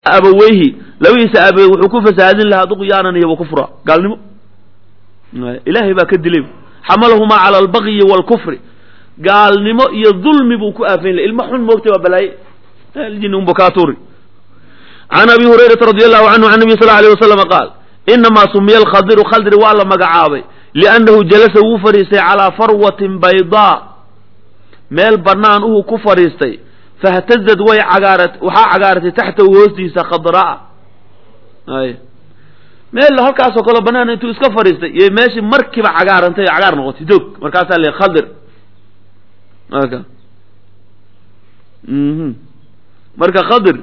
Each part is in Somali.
abaweyhi labadiisa aabe wuxuu ku fasahaadin lahaa duqyaanan iyo wakufra gaalnimo ilaahay baa ka dilay xamalahumaa cala albagyi waalkufri gaalnimo iyo dulmi buu ku aafayn lahay ilma xun moogtay waa balaaye aljini unba kaa tuuri can abi hurayrata radi allahu canhu can nabiy sal lla alay wasalam qaal inamaa sumiya alkhadiru khaldri waa la magacaabay liannahu jalasa wuu fadhiistay calaa farwatin baydaa meel bannaan uhuu ku fadhiistay fahtazad way cagaarat waxaa cagaaratay taxtahu hoostiisa khadraa ay meel halkaasoo kaleo bannaan intuu iska fadhiistay iyo meeshii markiiba cagaarantay cagaar noqotay doog markaasaa le khadir marka mhm marka khadir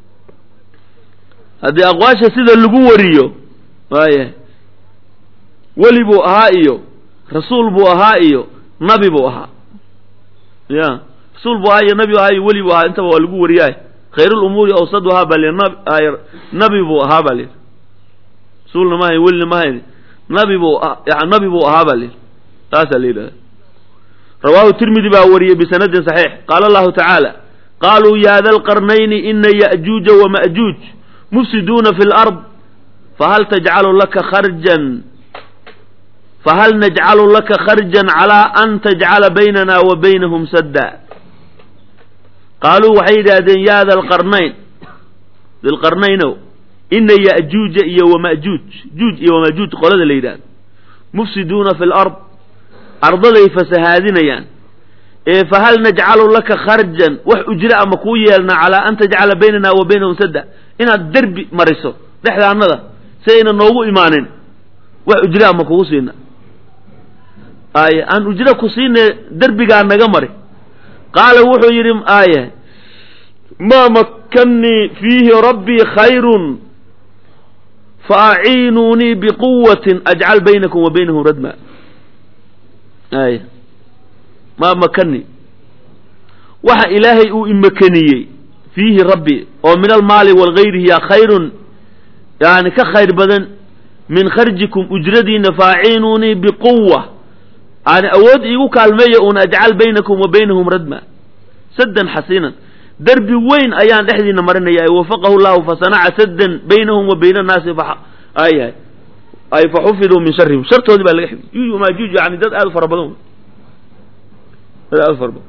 haddii aqwaasha sida lagu wariyo waaya weli buu ahaa iyo rasuul buu ahaa iyo nabi buu ahaa ya rasuul buu ahaa iyo nabi ahaa iyo weli buu ahaa intaba waa lagu wariyaay khayrulumuuri awsaduhaa baa li nabi buu ahaa baa lihi rasuulna ma hayn welina ma hayn nabi buu nabi buu ahaa baa lihi taasaa la yidhahda rawaahu tirmidi baa wariyey bisanadin saxiix qaala allahu tacaala qaaluu ya da lqarnayni ina ya'juuja wama'juuj mufsiduuna fi lard fahal tajcalu laka kharjan fahal najcalu laka kharjan calaa an tajcala baynana wa baynahum sadda qaaluu waxay yidhaahdeen ya da lqarnayn dilqarnaynow ina ya'juuja iyo wama'juuj juuj iyo wama'juuj qolada la yidhahdo mufsiduuna fi lard ardaday fasahaadinayaan ee fahal najcalu laka kharjan wax ujra ama kuu yeelna calaa an tajcala baynana wa baynahum sadda inaad derbi mariso dhexdaanada si ayna noogu imaanin wax ujra ama kugu siina ay aan ujra ku siine derbigaa naga mari qaala wuxuu yidhi aaye maa makkannii fiihi rabbii khayrun faaciinuunii biquwatin ajcal baynakum wa baynahum radma ay maa makani waxa ilaahay uu imakaniyey fiihi rabbi oo min almaali walgayrihi yaa khayrun yani ka khayr badan min kharjikum ujradiina faaciinuunii biquwa yani awood iigu kaalmeeya un ajcal baynakum wa baynahum radma saddan xasiinan derbi weyn ayaan dhexdiina marinaya wafaqahu llahu fasanaca saddan baynahum wa bayna annaasi ayahay ay faxufiduu min sharihim shartoodii baa laga xifdi juuj wamaajuuj yani dad aad u fara badan dad aad u fara badan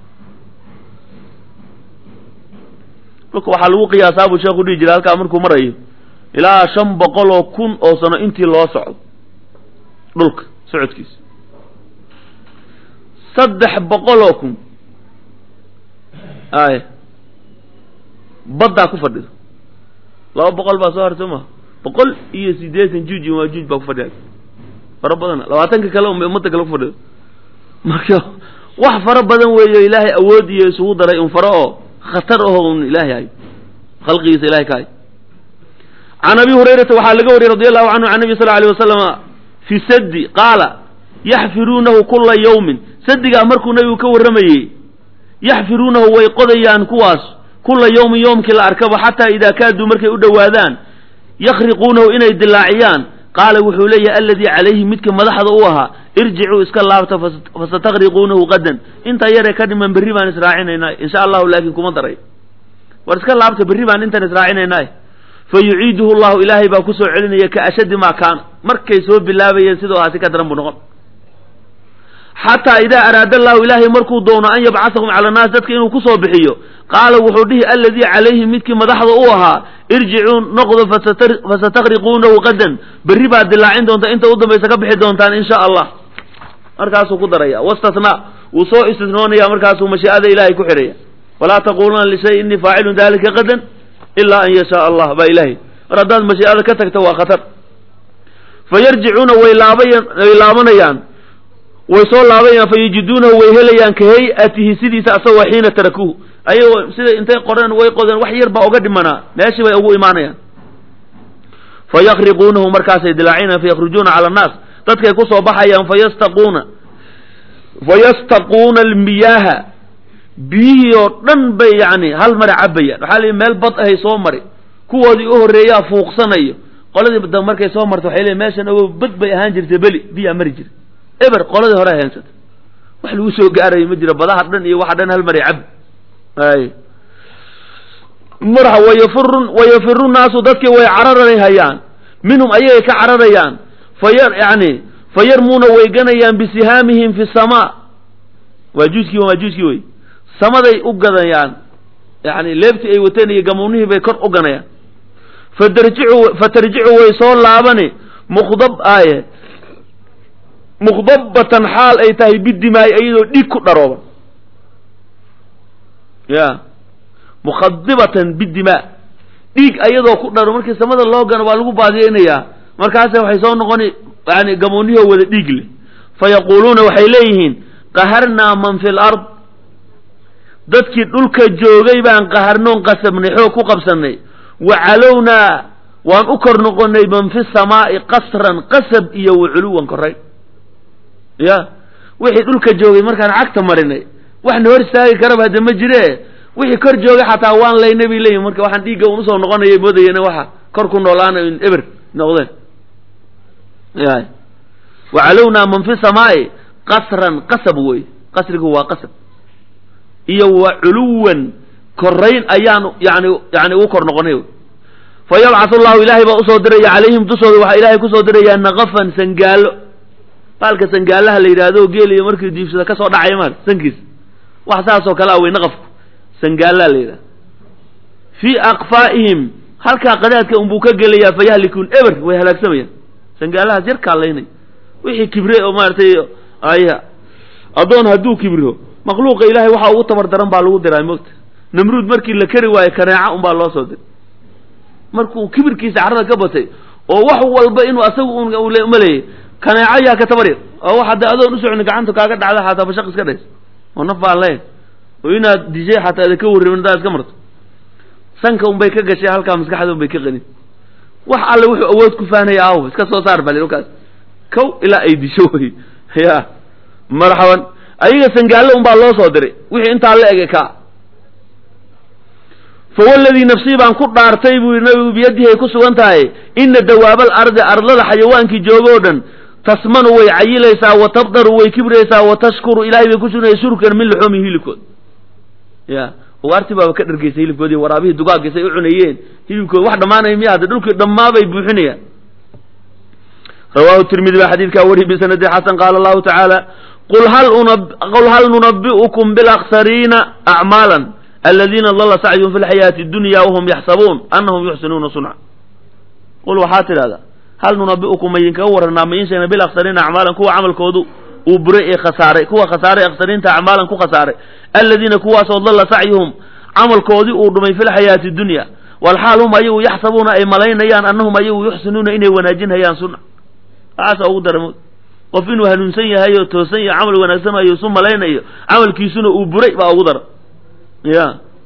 dhulka waxaa lagu qiyaasaa buu sheekhu dhihi jiray halkaa markuu marayo ilaa shan boqol oo kun oo sano intii loo socdo dhulka socodkiisa saddex boqol oo kun ay baddaa ku fadhida laba boqol baa soo hartay maha boqol iyo siddeetan juuj iyo maajuuj baa ku fadhiya fara badana labaatanka kale unbay ummadda kale ku fadhido marka wax fara badan weeyo ilaahay awood iyo isugu daray un faro oo khatar aho un ilaahay hayo khalqigiisa ilahay ka hayo can abi hurayrata waxaa laga wariyey radi allahu canhu can nabi sal alay wasalama fi saddi qaala yaxfiruunahu kula yawmin sadigaa markuu nabigu ka warramayey yaxfiruunahu way qodayaan kuwaas kula yawmin yowmkii la arkaba xataa idaa kaaduu markay u dhowaadaan yakriquunahu inay dilaaciyaan qaala wuxuu leeyahay aladii calayhi midka madaxda u ahaa irjicuu iska laabta fasatakriquunahu qadan intaa yaree ka dhiman berri baan israacinaynaa insha allahu laakiin kuma daray war iska laabta berri baan intaan israacinaynaa fa yuciiduhu llahu ilaahay baa kusoo celinaya ka ashaddi maa kaana markay soo bilaabayeen sidoo ahaa si ka daran buu noqon xataa idaa araada allahu ilaahay markuu doono an yabcahahum cala annaas dadka inuu kusoo bixiyo qaala wuxuu dhihi aladii calayhi midkii madaxda u ahaa irjicuu noqdo fasatakriquunahu qadan berri baad dilaacin doontaa inta u dambaysa ka bixi doontaan insha allah markaasuu ku daraya wastathnaa wuu soo istisnoonaya markaasuu mashii'ada ilaahay ku xidhaya walaa taquluna lishay innii faacilun dalika qadan ilaa an yashaa allah baa ilahay mar haddaad mashii'ada ka tagto waa khatar fayarjicuuna way laabayan way laabanayaan way soo laabayaan fayajiduunahu way helayaan ka hay-atihi sidiisa asagoo xiina tarakuuhu ayagoo sida intay qoreen way qodeen wax yar baa uga dhimanaa meeshii bay ugu imaanayaan fayakriquunahu markaasay dilaacinayaan fayakhrujuuna cala annaas dadkay kusoo baxayaan fayastaquuna fayastaquuna almiyaaha biyihii oo dhan bay yani hal mara cabayaan waxaa lii meel bad ahay soo mari kuwoodii u horreeyaa fuuqsanayo qoladii dambe markay soo marto waxay leeyiin meeshan ogo bad bay ahaan jirtay beli biyaa mari jira eber qoladii hore heensata wax lagu soo gaarayo ma jiro badaha dhan iyo waxa dhan hal maray cab ay marxa wayafiru wayafiru naasu dadkii way cararayhayaan minhum ayagay ka cararayaan fayar yani fayarmuuna way ganayaan bisihaamihim fi samaa waa juuskii waa juuskii wey samaday u gadayaan yani leebtii ay wateen iyo gamuunihii bay kor u ganayaan fatarjicu fatarjicu way soo laabani mukdab aaye mukdabbatan xaal ay tahay bidimaai iyadoo dhiig ku dharooba ya mukhadibatan bidimaa dhiig ayadoo ku dharo markii samada loo gano waa lagu baadiyeynayaa markaase waxay soo noqoni yani gamuunihoo wada dhiig leh fayaquuluuna waxay leeyihiin qaharnaa man fi lard dadkii dhulka joogay baan qaharnoon qasabnay xoog ku qabsanay wa calownaa waan u kor noqonay man fi samaa'i qasran qasab iyo wa culuwan koray ya wixii dhulka joogay markaan cagta marinay waxna hor istaagi karaba hadde ma jire wixii kor joogay xataa waan laynay bay leeyihin marka waxaan dhiigga un usoo noqonayay moodayena waxa kor ku noolaana in eber noqdeen ya wa calownaa man fi samaa'i qasran qasab wey qasrigu waa qasab iyo wa culuwan korayn ayaan yani yani ugu kor noqonay fa yabcathu llahu ilaahay baa usoo diraya calayhim dushooda waxaa ilaahay kusoo dirayaa naqafan sangaalo baalka sangaalaha la yidhaahdo geeliyo markii diibsada kasoo dhacaya maar sankiis wax saasoo kale a wey naqafku sangaalaha la yidhahdo fii aqfaa'ihim halkaa qadaadka unbuu ka gelayaa fayahlikuun eber way halaagsamayaan sangaalahaas yar kaalaynay wixii kibre oo maaratay aya addoon hadduu kibiro makhluuqa ilaahay waxaa ugu tabar daran baa lagu diraa mogta namruud markii la kari waayo kaneeca unbaa loo soo diray markuu kibirkiisa carrada ka batay oo wax walba inuu asagu un maleeyay kaneeco yaa ka tabar yar oo wax hadda adoon usoconi gacanta kaaga dhacda xataa bashaq iska dhays oo naf baan leyn oo inaad dishay xataa ada ka warramin haddaad iska marto sanka unbay ka gashay halkaa maskaxda unbay ka qanin wax alle wuxuu awood ku faanaya aaw iska soo saar bali dhulkaas kow ilaa ay disho wey ya marxaban ayaga sangaallo unbaa loo soo diray wixii intaa la ege ka fawaladii nafsii baan ku dhaartay buu yidhi nabigu biyadihi ay ku sugan tahay ina dawaabal ardi ardlada xayawaankii jooga oo dhan tasmanu way cayilaysaa wa tabdaru way kibraysaa wa tashkuru ilahay bay ku sugnaya shurkan min luxuumi hilibkood ya ugaartii baaba ka dhargeysay hilibkoodii waraabihii dugaaggiisay u cunayeen hilibkood wax dhammaanaya miya hadda dhulkii dhammaabay buuxinayaan rawahu tirmidi baa xadiidkaa wariyay bisanadi xasan qaala allahu tacaala qul hal qul hal nunabi'ukum bilaksariina acmaalan aladiina dalla sacyuhum fi lxayaati dunya wahum yaxsabuun anahum yuxsinuuna sunca qul waxaa tidhahdaa hal nunabi'ukum maydinkaga warranaa ma iin sheegna bilaksariina acmaalan kuwa camalkoodu uu buray ee khasaaray kuwa khasaaray aksariinta acmaalan ku khasaaray aladiina kuwaasoo dalla sacyuhum camalkoodii uu dhumay fi lxayaati dunya walxaal hum ayagu yaxsabuuna ay malaynayaan annahum ayagu yuxsinuuna inay wanaajinhayaan sunca waxaasa ugu dara qof inuu hanuunsan yahay oo toosan yahay camal wanaagsan ayo isu malaynayo camalkiisuna uu buray baa ugu dara ya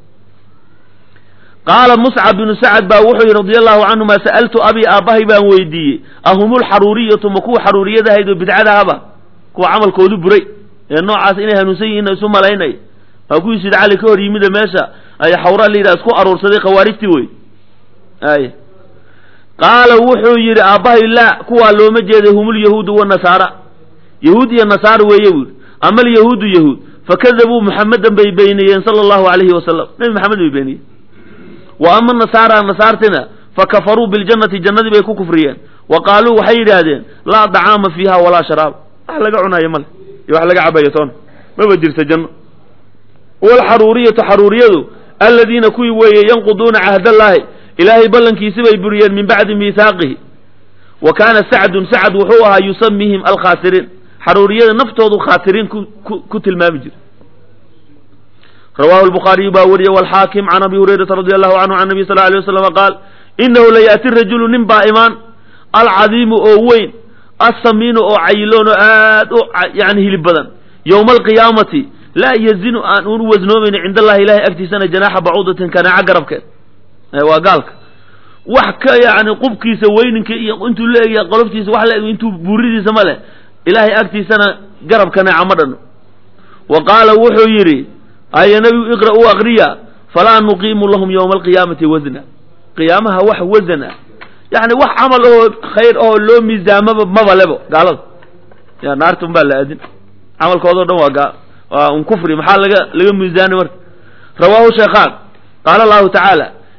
qaala muscab binu sacad baa wuxuu yihi radia allahu canhuma sa'altu abii aabbahay baan weydiiyey ahumulxaruuriyatu ma kuwa xaruuriyada ahayd oo bidcadahaba kuwa camalkoodu buray ee noocaas inay hanuunsan yihiin isu malaynay waa kuwii sid cali ka hor yimida meesha ay xawra la yidhaha isku aruursaday khawaarijtii wey ay qaala wuxuu yidhi aabbahay laa kuwaa looma jeeday hum lyahuudu wanasaara yahuud iyo nasaara weeye buu yidhi ama alyahuudu yahuud fakadabuu muxamedan bay beeniyeen sala allahu alayhi wasalam nebi maxamed bay beeniyeen wa ama nasaara nasaartina fakafaruu biljannati jannadii bay ku kufriyeen wa qaaluu waxay yidhaahdeen laa dacaama fiiha walaa sharaab wax laga cunaayo male iyo wax laga cabayo toona maba jirta janno walxaruuriyatu xaruuriyadu aladiina kuwii weeye yanquduuna cahdallaahi ilaahay ballankiisi bay buriyeen min bacdi miihaaqihi wa kaana sacdun sacad wuxuu ahaa yusamihim alkhaasiriin xaruuriyada naftoodu khaasiriin ku tilmaami jira rawahu lbukhaariyu baa wariye walxaakim can abi hurayrata radi allahu canhu can nabiy sal alay waslama qaal inahu layaati rajulu nin baa imaan alcadiimu oo weyn assamiinu oo cayiloon oo aad u yani hilib badan yowma alqiyaamati laa yazinu aan unu wasnoomayno cind allahi ilahay agtiisana janaaxa bacuudatin kanaaca garabkeed waa gaalka wax ka yani qubkiisa weyninka iyo intuu la egya qoloftiisa wax la eg intuu buuridiisa ma leh ilaahay agtiisana garab kanaaca ma dhano wa qaala wuxuu yidhi aya nabigu iqra u akriya falaa nuqiimu lahum yowma alqiyaamati wasna qiyaamaha wax wasan ah yani wax camal oo khayr oo loo miisaamaba maba lebo gaalada ya naarta un baa la aadin camalkoodao dhan waa gaa waa un kufri maxaa laga laga miisaanay marka rawaahu sheekhaan qaala allahu tacaala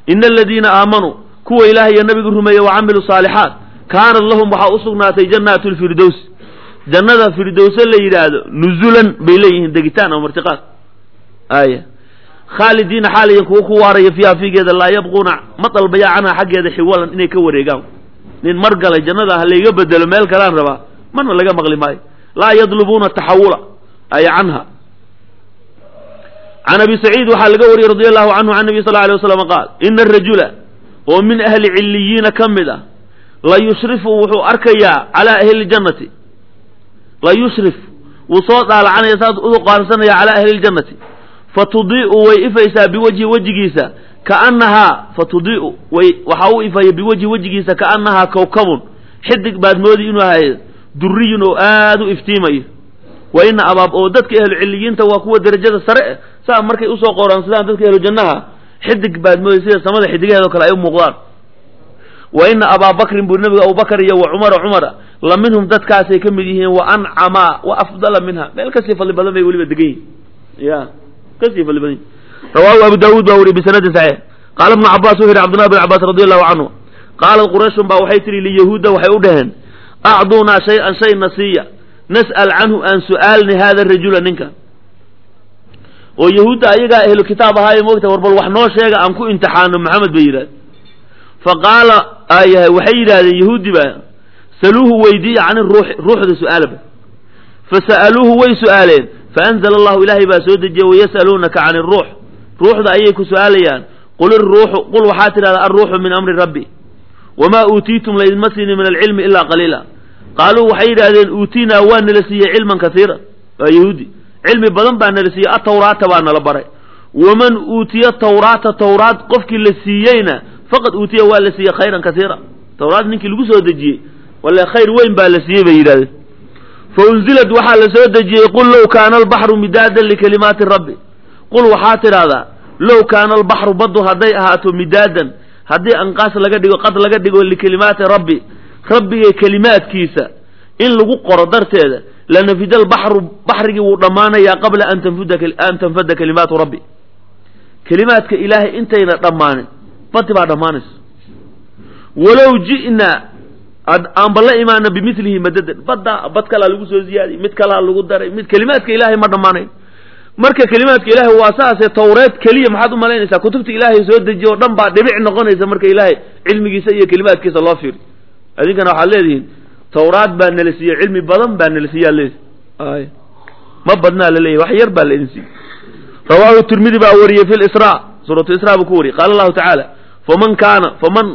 ina aladiina aamanuu kuwa ilaah iyo nabigu rumeeye wa camiluu saalixaat kaanat lahum waxaa u sugnaatay jannaatu lfirdows jannada firdowse la yidhaahdo nuzulan bay leeyihiin degitaan oo martiqaad aya khaalidiina xaaliyan kuwa ku waaraya fiiha fiigeeda laa yabquuna ma dalbaya canha xaggeeda xiwalan inay ka wareegaan nin mar galay jannada ha layga bedelo meel kalaan rabaa marna laga maqli maayo laa yadlubuuna taxawula ay canha can abi saciid waxaa laga wariyey radi allahu canhu can nabiy sal alay waslam qaal ina arajula oo min ahli ciliyiina ka mid ah la yushrifu wuxuu arkayaa calaa ahli ljannati la yushrif wuu soo daalacanaya saas u qaansanaya calaa ahli ljannati fatudii'u way ifaysaa biwajhi wejigiisa kaannahaa fatudii'u way waxaa u ifaya biwajhi wejigiisa kaannahaa kawkabun xidig baad moodi inuu ahay duriyun oo aada u iftiimayo wa ina abaab oo dadka ahlu ciliyiinta waa kuwa derajada sare eh saa markay usoo qoraansadaan dadka ahlu jannaha xidig baad mooday sida samada xidigaheedoo kale ay u muuqdaan wa ina abaa bakrin buu nabiga abubakar iyo wa cumara cumara la minhum dadkaasay ka mid yihiin wa ancamaa wa afdala minha meel kasii fadli badan bay weliba degan yihin ya kasii fadli badan yihin rawaahu abu daawuud baa weriye bisanadin saxiix qaala ibnu cabaas wuxu yidhi cabdullah bn cabaas radi allahu canhu qaalat qurayshun baa waxay tihi liyahuudda waxay u dhaheen acduunaa shay-an shay nasiya nas'al canhu aan su'aalni hada rajula ninka oo yahuudda ayagaa ahlu kitaab ahaaye moogta war bal wax noo sheega aan ku imtixaano maxamed bay yidhahde fa qaala ayahay waxay yidhahdeen yahuudi baa saluuhu weydiiya can ruuxi ruuxda su-aalaba fa sa'aluuhu way su'aaleen faanzala allahu ilaahay baa soo dejiyey wayas'aluunaka can iruux ruuxda ayay ku su'aalayaan qul iruuxu qul waxaa tidhahdaa alruuxu min amri rabbi wamaa uutiitum laydinma siinin min alcilmi ilaa qaliila qaaluu waxay yidhahdeen uutinaa waa nala siiyey cilman kasiira waa yahuudi cilmi badan baa nala siiyey atawraata baa nala baray waman uutiya tawraata tawraat qofkii la siiyeyna faqad uutiya waa la siiyey khayran kasiira tawraat ninkii lagu soo dejiyey wale khayr weyn baa la siiyey bay yidhahdeen fa unzilad waxaa la soo dejiyey qul low kaana albaxru midaadan likalimaati rabbi qul waxaa tidhahdaa low kaana albaxru baddu hadday ahaato midaadan haddii anqaas laga dhigo qad laga dhigo likalimaati rabbi rabbigay kelimaadkiisa in lagu qoro darteeda lanafida albaxru baxrigii wuu dhammaanayaa qabla an tanfuda an tanfada kalimaatu rabbi kelimaadka ilaahay intayna dhammaanin badi baa dhammaanaysa walow ji'naa aanba la imaana bimilihi madadan badda bad kalaa lagu soo ziyaadiyey mid kalaa lagu daray mid kelimaadka ilaahay ma dhammaanayn marka kelimaadka ilaahay waa saasee tawreed keliya maxaad u malaynaysaa kutubta ilaahay soo dejiye oo dhan baa dhibic noqonaysa marka ilaahay cilmigiisa iyo kelimaadkiisa loo fiiri adinkana waxaad leedihiin tawraad baa nala siiyey cilmi badan baa nala siiyaa leedi ay ma badnaa la leeyahy wax yar baa la idin siiyey rawaahu tirmidi baa wariyey fi lisra suuratu isra buu ku wariyey qaala allahu tacaala faman kaana faman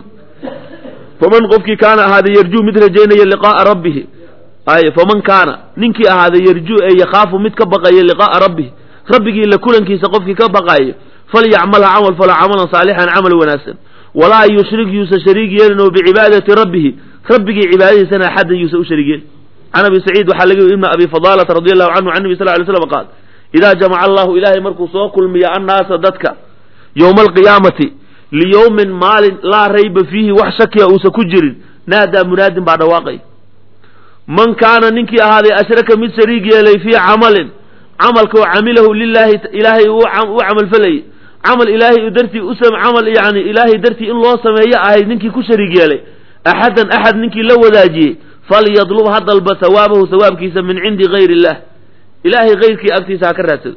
faman qofkii kaana ahaaday yarjuu mid rajaynaya liqaaa rabbihi ay faman kaana ninkii ahaaday yarjuu ee yakhaafu mid ka baqaya liqaaa rabbihi rabbigii la kulankiisa qofkii ka baqaayo falyacmalha camal falo camalan saalixan camal wanaagsan walaa yushrik yuusa shariig yeelin oo bicibaadati rabbihi rabbigii cibaadadiisana axaddan yuusa u shariig yeelin can abi saciid waxaa laga yiri ibna abi fadaalata radi allahu canhu can nabi sal lay slam qaal idaa jamaca allahu ilaahay markuu soo kulmiya annaasa dadka yowma alqiyaamati liyowmin maalin laa rayba fiihi wax shakiya uusa ku jirin naadaa munaadin baa dhawaaqay man kaana ninkii ahaaday ashraka mid shariig yeelay fii camalin camalka oo camilahu lilaahi ilaahay u camalfalayay camal ilaahay dartii u camal yani ilaahay dartii in loo sameeyo ahayd ninkii ku shariig yeelay axadan axad ninkii la wadaajiyey falyadlub ha dalba hawaabahu hawaabkiisa min cindi gayr illah ilaahay kayrkii agtiisa ha ka raadsado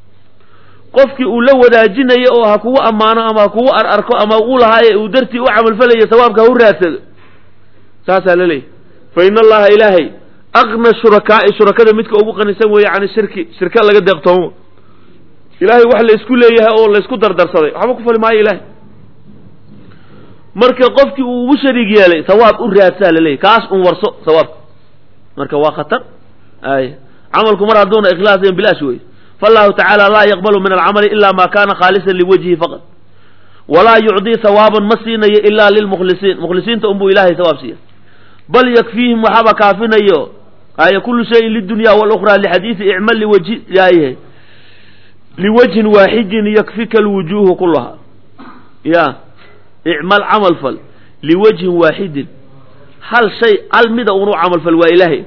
qofkii uu la wadaajinayo oo ha kugu ammaano ama ha kugu ar arko ama uu lahaaye uu dartii u camalfalayo sawaabka ha u raadsado saasaa la leeyahy fa in allaha ilaahay aqna shurakaa'i shurakada midka ugu qanisan weeye can shirki shirka laga deeqtoomo ilaahay wax la isku leeyahay oo la isku dardarsaday waxba ku fali maayo ilahay marka qofkii uu ugu shariig yeelay sawaab u raadsaa la leeyahy kaas un warso sawaabka marka waa khatar ay camalku mar hadduuna ikhlaasayn bilaash wey fallahu tacaala laa yaqbalu min alcamali ila ma kana khaalisan liwajhi faqad walaa yucdii hawaaban ma siinayo ila lilmukhlisiin mukhlisiinta unbuu ilahay sawaab siiya bal yakfiihim waxaaba kaafinayo ay kullu shayin lidunya walukhra lixadiidi icmal liwajhi yaayahay liwajhin waaxidin yakfika alwujuuhu kulaha ya icmal camal fal liwajhin waaxidin hal shay hal mida unu camal fal waa ilaahay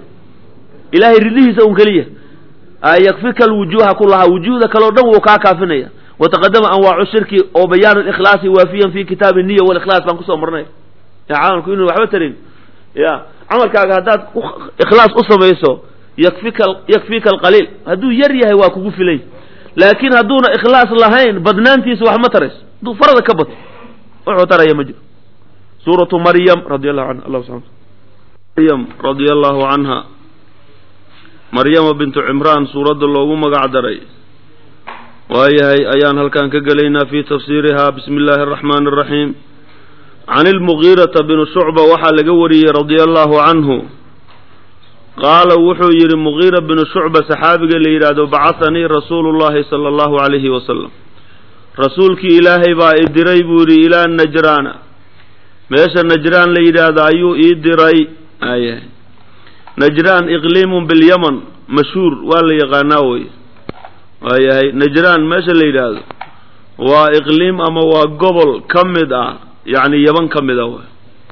ilaahay ridihiisa un keliya yakfika alwujuuha kulahaa wujuuhda kaleo dhan wuu kaa kaafinaya wataqadama anwaacu shirki oo bayaanu likhlaasi waafiyan fi kitaabi niya walikhlaas baan kusoo marnay ya camalku inuu waxba tarin ya camalkaaga haddaad ikhlaas u samayso yakfika yakfika alqaliil hadduu yar yahay waa kugu filay laakiin hadduuna ikhlaas lahayn badnaantiisa wax ma tarayso hadduu farada ka bato wuxuu taraya ma jiro suuratu maryam radi allahu anha allah subana maryam radia allahu canha maryama bintu cimraan suuradda loogu magac daray waayahay ayaan halkan ka gelaynaa fi tafsiiriha bismi illaahi araxmaani araxiim can ilmugiirata bni shucba waxaa laga wariyey radia allahu canhu qaala wuxuu yidhi mugiira binu shucba saxaabiga la yidhaahdo bacahanii rasuulu llahi sala allahu calayhi wasalam rasuulkii ilaahay baa i diray buu yidhi ilaa najraana meesha najraan la yidhaahdo ayuu ii diray ayahay najraan iqliimun bilyaman mashhuur waa la yaqaanaa wey waayahay najraan meesha la yidhaahdo waa iqliim ama waa gobol ka mid ah yacni yaban ka mid ah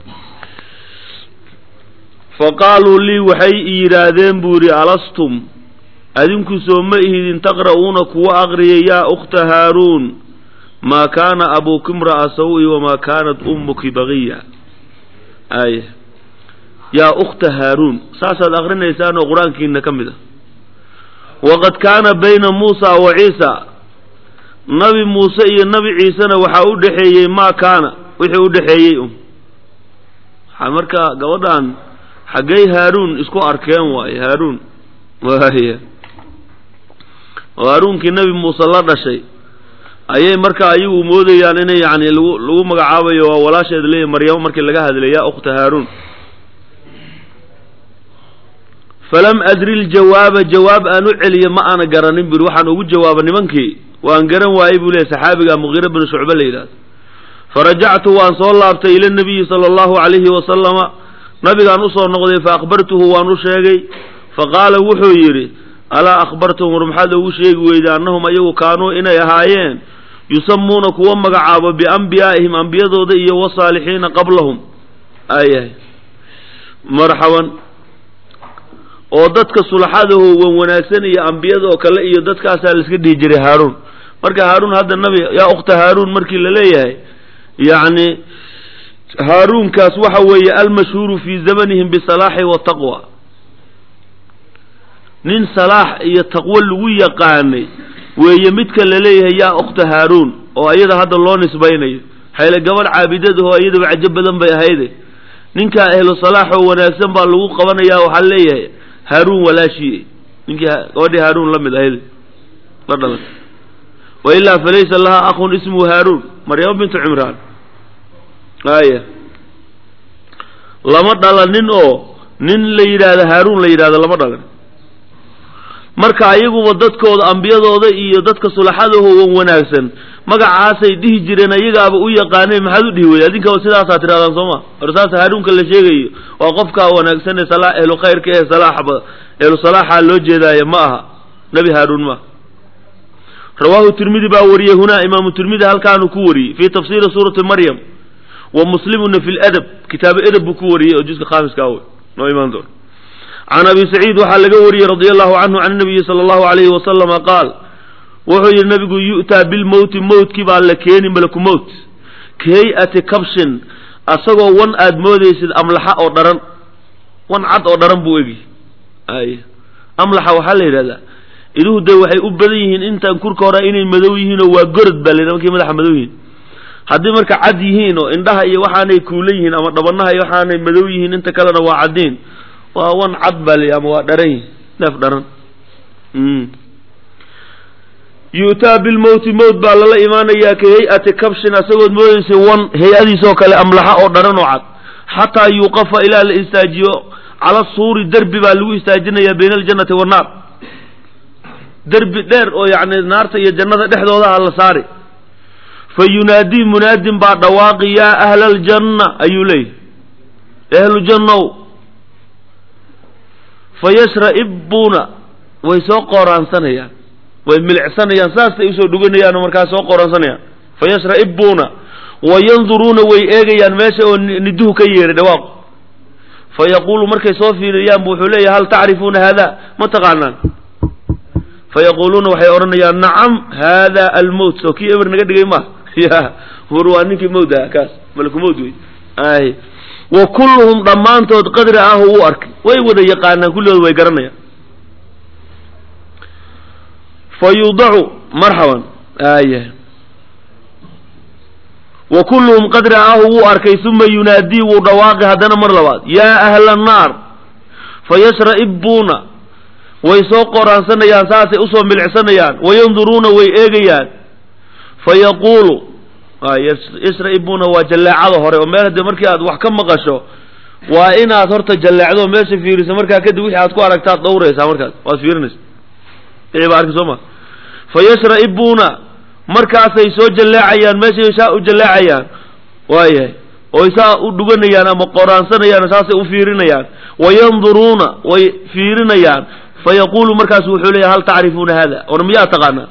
fa qaaluu lii waxay i yidhaahdeen buu yidhi alastum adinku soo ma ihidin taqra'uuna kuwa aqriyay yaa ukhta haaruun maa kaana abuuki imra'a saw-i wamaa kaanat ummuki bagiya aaya yaa ukhta haaruun saasaad aqrinaysaan oo qur-aankiina ka mid ah waqad kaana bayna muusa wa ciisa nabi muuse iyo nabi ciisena waxaa u dhexeeyey maa kaana wixii u dhexeeyey um waxaa marka gabadhan xaggay haaruun isku arkeen waaye haaruun waaya oo haaruunkii nabi muuse la dhashay ayay marka ayagu moodayaan inay yani lagu lagu magacaabayo waa walaasheed leeyahy maryamo markii laga hadlay yaa ukhta haaruun falam adri ljawaaba jawaab aan u celiyo ma aana garanin buri waxaan ugu jawaaba nimankii waan garan waayey buu leeyahy saxaabiga mugiira binu shucbe la yidhahdo farajactu waan soo laabtay ila nabiyi sala allahu calayhi wasalama nabigaan usoo noqday fa akhbartuhu waan u sheegay faqaala wuxuu yidhi alaa akhbartum war maxaad ugu sheegi weyda annahum ayagu kaanuu inay ahaayeen yusamuuna kuwa magacaabo biambiyaa'ihim ambiyadooda iyo wasaalixiina qablahum ayahay marxaban oo dadka sulaxadaho wan wanaagsan iyo ambiyada oo kale iyo dadkaasaa laiska dhihi jiray haaruun marka haaruun hadda nabi yaa ukhta haaruun markii la leeyahay yacni haaruunkaas waxa weeye almashhuuru fii zamanihim bisalaaxi wataqwa nin salaax iyo taqwo lagu yaqaanay weeye midka la leeyahay yaa ukhta haaruun oo iyada hadda loo nisbaynayo xayle gabadh caabidadaho iyadaba cajo badan bay ahayde ninkaa ehlu salaax oo wanaagsan baa lagu qabanayaa waxaa leeyahay haaruun walaashii ninkii gabadhii haaruun la mid ahayd la dhalan wa ilaa falaysa laha akhun ismuhu haaruun maryamo bintu cimraan aya lama dhalanin oo nin la yidhaahdo haaruun la yidhahdo lama dhalan marka ayaguba dadkooda ambiyadooda iyo dadka sulaxadaho wan wanaagsan magacaasay dhihi jireen ayagaaba u yaqaaneen maxaad u dhihi weyey adinkaba sidaasaa tirahdaan sooma or saas haaruunka la sheegayo waa qofkaa wanaagsan ee sala ehlu khayrka ee salaaxba ehlu salaaxa loo jeedaayo ma aha nebi haaruun ma rawaahu tirmidi baa wariyey hunaa imaamu tirmidi halkaanu ku wariyey fii tafsiiri suurati maryam wa muslimuna fi ladab kitaabu edab buu ku wariyey oo juska khaamiska awe noo imaan doon can abi saciid waxaa laga wariyey radia allahu canhu can nabiyi sala allahu alayhi wasalama qaal wuxuu yidhi nabigu yu'taa bilmowti mowtkii baa la keeni malaku mowt ka hay-ati kabshin asagoo wan aad moodaysid amlaxa oo dharan wan cad oo dharan buu egi ay amlaxa waxaa la yidhahdaa iduhu dee waxay u badan yihiin intaan kurka hore inay madow yihiin oo waa gorod baa la markay madaxa madow yihiin haddii marka cad yihiin oo indhaha iyo waxaanay kuula yihiin ama dhabanaha iyo waxaanay madow yihiin inta kalena waa caddiin waa wan cad baa la ama waa dharan yihin neef dharan yu'taa bilmowti mowt baa lala imaanayaa ka hay-ati kabshin asagood moodaysa wan hay-adiisoo kale amlaxa oo dharan oo cad xataa yuuqafa ilaa la istaajiyo cala suuri derbi baa lagu istaajinayaa bayna aljannati wannaar derbi dheer oo yacni naarta iyo jannada dhexdoodaha la saari fa yunaadii munaadin baa dhawaaqi yaa ahla aljanna ayuu leeyahy ahlu jannow fa yashra'ibbuuna way soo qooraansanayaan way milicsanayaan saasay usoo dhuganayaan oo markaas soo qooraansanayaan fa yashra'ibbuuna wa yanduruuna way eegayaan meesha oo niduhu ka yeeray dhawaaqu fa yaquulu markay soo fiiriyaan bu wuxuu leeyahay hal tacrifuuna haada ma taqaanaan fayaquuluuna waxay odhanayaan nacam hada almowt soo kii eber naga dhigay ma ya war waa ninkii mowd ah kaas malaku mowd wey ay wa kulluhum dhammaantood qadri ah u arkay way wada yaqaanaan kulligood way garanayaan fa yudacu marxaban aya wa kulluhum qadri ah wuu arkay uma yunaadii wuu dhawaaqi haddana mar labaad yaa ahla annaar fayashra'ibbuuna way soo qoraansanayaan saasay usoo milicsanayaan wayanduruuna way eegayaan fayaquulu yashra'ibbuuna waa jalleecada hore oo meel haddii markii aad wax ka maqasho waa inaad horta jalleecdo meesha fiiriso markaa kadib wixii aad ku aragtaad dhowraysaa markaas waad fiirinaysa wixii baa arki soo ma fayashra'ibbuuna markaasay soo jalleecayaan meeshay saa u jalleecayaan waayahay oy saa u dhuganayaan ama qoraansanayaan saasay u fiirinayaan wayanduruuna way fiirinayaan fayaquulu markaasu wuxuu leeyahy hal tacrifuuna hada or miyaa taqaanaan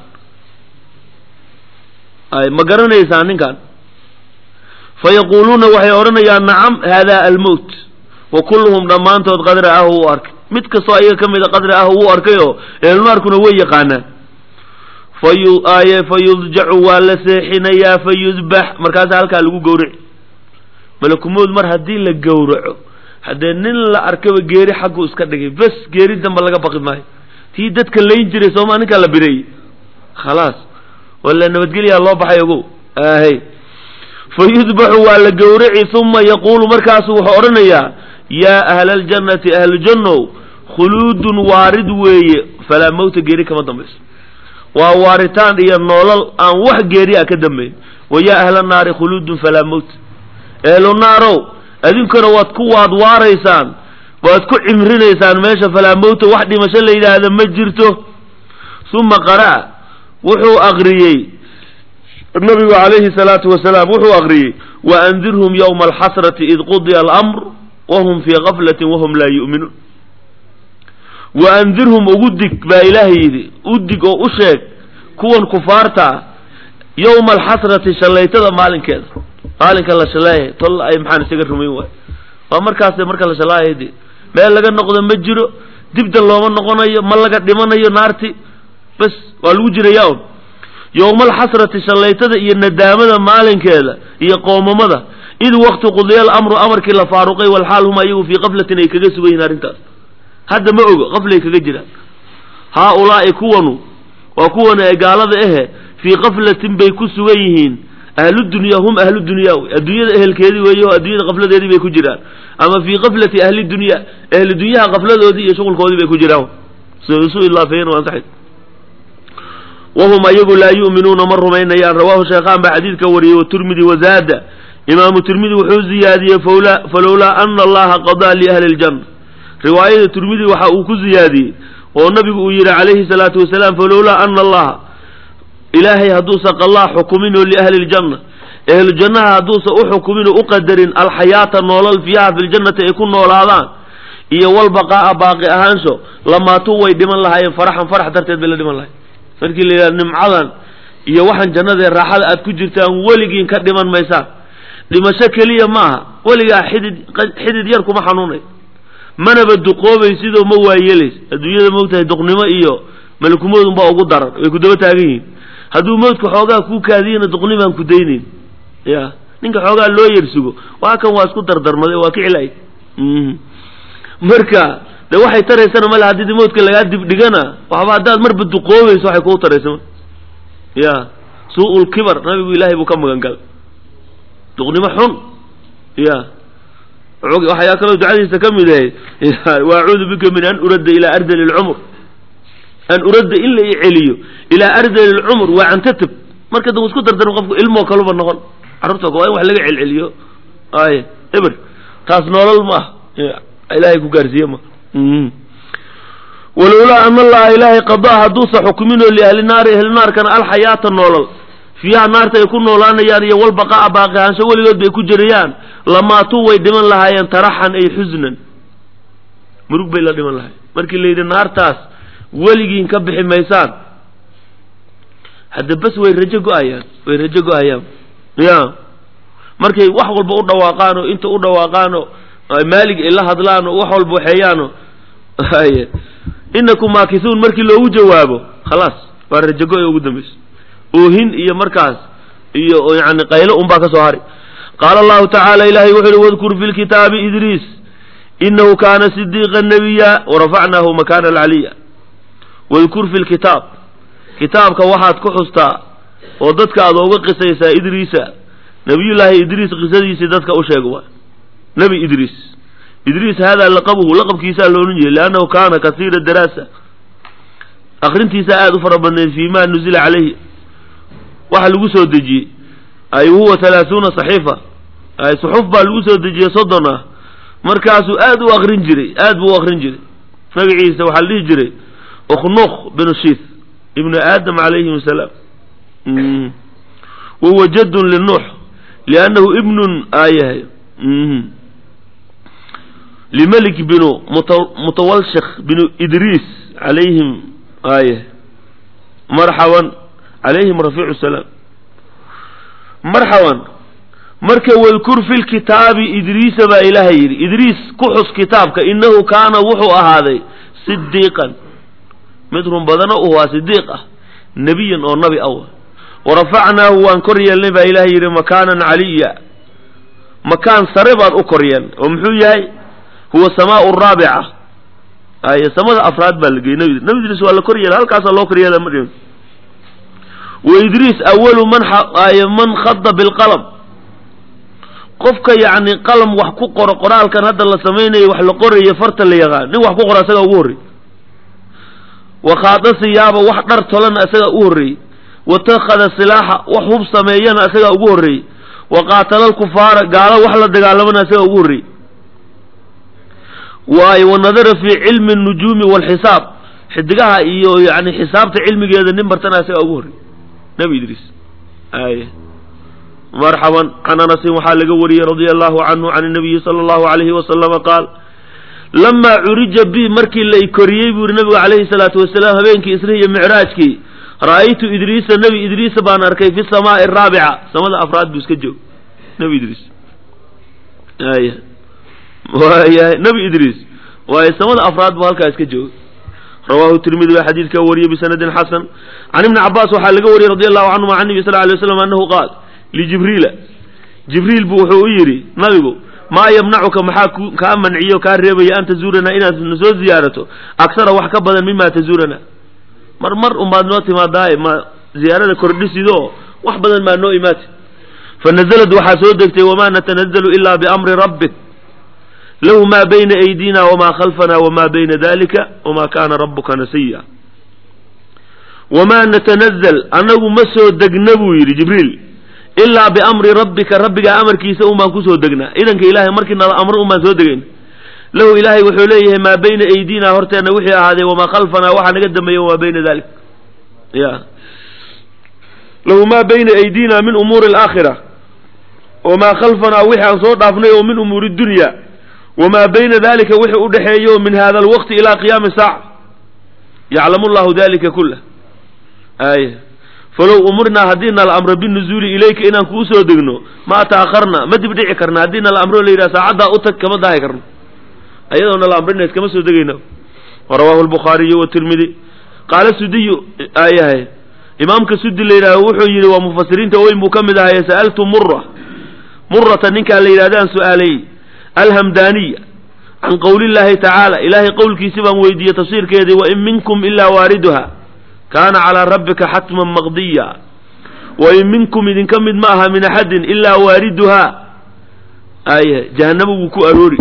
ay ma garanaysaan ninkan fayaquuluuna waxay odhanayaan nacam hada almowt wa kulluhum dhammaantood qadri ah uu arkay mid kastoo ayaga ka mida qadri ah uu arkay oo eelnaarkuna way yaqaanaan fayu aye fayudjacu waa la seexinayaa fayudbax markaasa halkaa lagu gowrici malakumood mar haddii la gowraco haddee nin la arkaba geeri xaggu iska dhigay bes geeri damba laga baqi maayo tii dadka layn jiray sooma ninkaa la bireeyey khalaas wala nabadgelyaa loo baxay ogow ahay fayudbaxu waa la gowraci uma yaquulu markaasu wuxuu odhanayaa yaa ahla aljannati ahlujannow khuluudun waarid weeye falaa mawta geeri kama dambayso waa waaritaan iyo noolal aan wax geeri a ka dambayn wa yaa ahla naari khuluudun falaa mawt ehlu naarow adinkuna waad ku waad waaraysaan waad ku cimrinaysaan meesha falaa mawta wax dhimasho la yidhaahda ma jirto uma qara'a wuxuu aqriyey nabigu calayhi salaatu wasalaam wuxuu aqriyey waandirhum yowma alxasrati id qudiya alamr wahum fii gaflatin wahum laa yu'minuun waandirhum ugu dig baa ilaahay yidhi u dig oo u sheeg kuwan kufaarta ah yowma alxasrati shallaytada maalinkeeda maalinka la shalaayay tol ay maxaan isaga rumayn waay waa markaas marka la shalaayay de meel laga noqdo ma jiro dibda looma noqonayo ma laga dhimanayo naarti bas waa lagu jiraya un yowma alxasrati shallaytada iyo nadaamada maalinkeeda iyo qoomamada id waqti qudiya alamru amarkii la faaruqay walxaal hum ayagu fii qaflatin ay kaga sugan yihin arrintaas hadda ma ogo qaflay kaga jiraan haa-ulaa'i kuwanu waa kuwan ee gaalada ahe fii qaflatin bay ku sugan yihiin ahludunya hum ahlu dunya wey adduunyada ehelkeedii weeye oo adduunyada qafladeedii bay ku jiraan ama fii qaflati ahli dunya ahli dunyaha qafladoodii iyo shuqulkoodii bay ku jiraan isu ilaafeeyeen waa saxid wahum ayagu laa yu'minuuna ma rumaynayaan rawaahu sheekhaan baa xadiidka wariyey waturmidi wazaada imaamu tirmidi wuxuu ziyaadiyey falowlaa ana allaha qadaa liahli ljanna riwaayada tirmidi waxa uu ku ziyaadiyey oo nabigu uu yidhi calayhi salaatu wasalaam falowlaa ana allaha ilaahay hadduusan qalaa xukumin oo liahli ljanna ehlu jannaha hadduusan u xukumin oo u qadarin alxayaata noolal fiiha fi ljannati ay ku noolaadaan iyo walbaqaa'a baaqi ahaansho lamaatuu way dhiman lahaayeen faraxan farax darteed bay la dhiman lahayen markii la yidhaha nimcadan iyo waxaan jannadae raaxada aad ku jirtaan weligiin ka dhiman maysaan dhimasho keliya maaha weligaa xidid xidid yar kuma xanuunay manaba duqoobay sidoo ma waayeelays adduunyada moogtahay duqnimo iyo malkumoodun baa ugu daran way ku daba taagan yihiin hadduu mawdka xoogaa kuu kaadiyana duqnimaan ku daynayn ya ninka xoogaa loo yersugo waa kan waa isku dardarmaday waa kicilay marka de waxay taraysana male haddii mawdka lagaa dibdhigana waxba haddaad marba duqoobayso waxay kuu taraysa ma ya suu-ul kibar nabigu ilaahay buu ka magan galay duqnimo xun ya waxyaa kaloo ducadiisa ka mid ahay waacuudu bika min an uradda ilaa ardali lcumr an uradda in la i celiyo ilaa ardali lcumr waa cantatib marka da isku dardarma qofku ilmoo kaluba noqon carruurta waa in wax laga celceliyo ay eber taas noolol ma ah ilaahay ku gaarsiiye ma walowlaa an allaha ilaahay qadaa hadduusa xukuminoo liahli naari ahli naarkana alxayaata noolol fiiha naarta ay ku noolaanayaan iyo walbaqa'a baaqi ahaansho weligood bay ku jirayaan lamaatuu way dhiman lahaayeen taraxan ay xusnan murug bay la dhiman lahayen markii la yidhi naartaas weligiin ka bixi maysaan hadda bes way rajo go-ayaan way rajo go-ayaan ya markay wax walba u dhawaaqaan oo inta u dhawaaqaan oo maalig ay la hadlaan oo wax walba waxeeyaan oo inakum maakisuun markii loogu jawaabo khalaas waa rajago ee ugu dambayso oohin iyo markaas iyo yani qaylo unbaa ka soo hari qaala allahu tacaala ilahay wuxu uhi wadkur fi lkitaabi idriis inahu kaana sidiiqa nabiya warafacnaahu makaana alcaliya wadkur fi lkitaab kitaabka waxaad ku xustaa oo dadka aad ooga qisaysaa idriisa nabiyullaahi idriis qisadiisii dadka u sheeg waay nebi idriis idriis hada laqabuhu laqabkiisaa loohan jiray liannahu kaana kasiira daraasa akrintiisaa aada u fara badneed fii ma nuzila calayhi waxa lagu soo dejiyey ay huwa halaahuuna saxiifa ay suxuf baa lagu soo dejiyey soddon ah markaasuu aad u akrin jiray aad buu u akrin jiray magaciisa waxaa la dhihi jiray ukhnukh binu shiith ibnu aadam calayhim asalaam wahuwa jaddun linuux liannahu ibnun aayahay limelik binu mutawalshikh binu idriis calayhim aayah marxaban calayhim rafiicu salaam marxaban marka wadkur fi lkitaabi idriisa baa ilaahay yidhi idriis ku xus kitaabka inahu kaana wuxuu ahaaday sidiiqan mid run badano u waa sidiiq ah nebiyan oo nabi aw warafacnaahu waan kor yeelnay baa ilaahay yidhi makaanan caliya makaan sare baan u kor yeelnay oo muxuu yahay huwa samaau raabica ay samada afraad baa la geyey nabi nabi idriis waa la kor yeelay halkaasaa loo kor yeela madhin wa idriis awalu man ay man khada bilqalam qofka yacni qalam wax ku qoro qoraalkan hadda la samaynayo wax la qorayo farta la yaqaan nin wax ku qoro asagaa ugu horrey wakhaada siyaaba wax dhar tolana isagaa u horreeyey watakhada silaaxa wax hub sameeyana isagaa ugu horreeyey wa qaatala alkufaara gaalo wax la dagaalamana isagaa ugu horreeyey waayo wanadara fii cilmi nujuumi walxisaab xidigaha iyo yani xisaabta cilmigeeda nin bartana isagaa ugu horreeyey nabi idriis ay marxaban can anasin waxaa laga wariyey radia allahu canhu can nabiyi sala allahu alayhi wasalama qaal lamaa curija bi markii la koriyey buu yihi nabigu calayhi salaatu wasalaam habeenkii isri iyo micraajkii ra'aytu idriisa nebi idriisa baan arkay fi samaai araabica samada afraad buu iska joog nebi idriis aya waayahay nebi idriis waayo samada afraad buu halkaa iska joogay rawahu tirmidi baa xadiidkaa wariyey bisanadin xasan can ibni cabaas waxaa laga wariyey radi allahu canhuma can nebi sal lay waslam annahu qaal lijibriila jibriil buu wuxuu u yidhi nabigu maa yamnacuka maxaa ku kaa manciyo kaa reebaya an tazuuranaa inaad na soo ziyaarato aksara wax ka badan mima tazuuranaa mar mar unbaad noo timaadaaye ma ziyaarada kordhisido wax badan maa noo imaati fanazalad waxaa soo degtay wamaa natanazalu ilaa biamri rabbik lahu maa bayna aydina wamaa khalfana wamaa bayna dalika wamaa kaana rabuka nasiya wamaa natanazal annagu ma soo degna buu yidhi jibriil ilaa biamri rabbika rabbigaa amarkiisa un baan kusoo degnaa idanka ilaahay markii nala amro un baan soo degayn lahu ilaahay wuxuu leeyahay maa bayna aydina horteenna wixii ahaadee wamaa khalfanaa waxaa naga dambeeya wamaa bayna dalik ya lahu maa bayna aydina min umuuri alaakhira wamaa khalfanaa wixii aan soo dhaafnay oo min umuuri dunya wamaa bayna dalika wixii u dhexeeyo min hada alwaqti ilaa qiyaami saaca yaclamu llahu dalika kulah ay falow umurnaa haddii nala amro binuzuuli ilayka inaan kuu soo degno ma ta'akharna ma dib dhici karna haddii nala amro la yidhaha saacaddaa u tag kama dahi karno ayadoo nala amrina iskama soo degayna rawahu lbukhaariyu watirmidi qaala sudiyu ayahay imaamka sudi la yidhahdo wuxuu yidhi waa mufasiriinta weyn buu ka mid ahaye sa'altu mura murata ninkaa la yidhahdaan su-aalay alhamdaniya can qowli llaahi tacaala ilaahay qowlkiisi baan weydiiyey tafsiirkeedii wain minkum ilaa waariduha kaana calaa rabbika xatman maqdiya wain minkum idinka mid ma aha min axadin ilaa waariduhaa aya jahanaba wuu ku aroori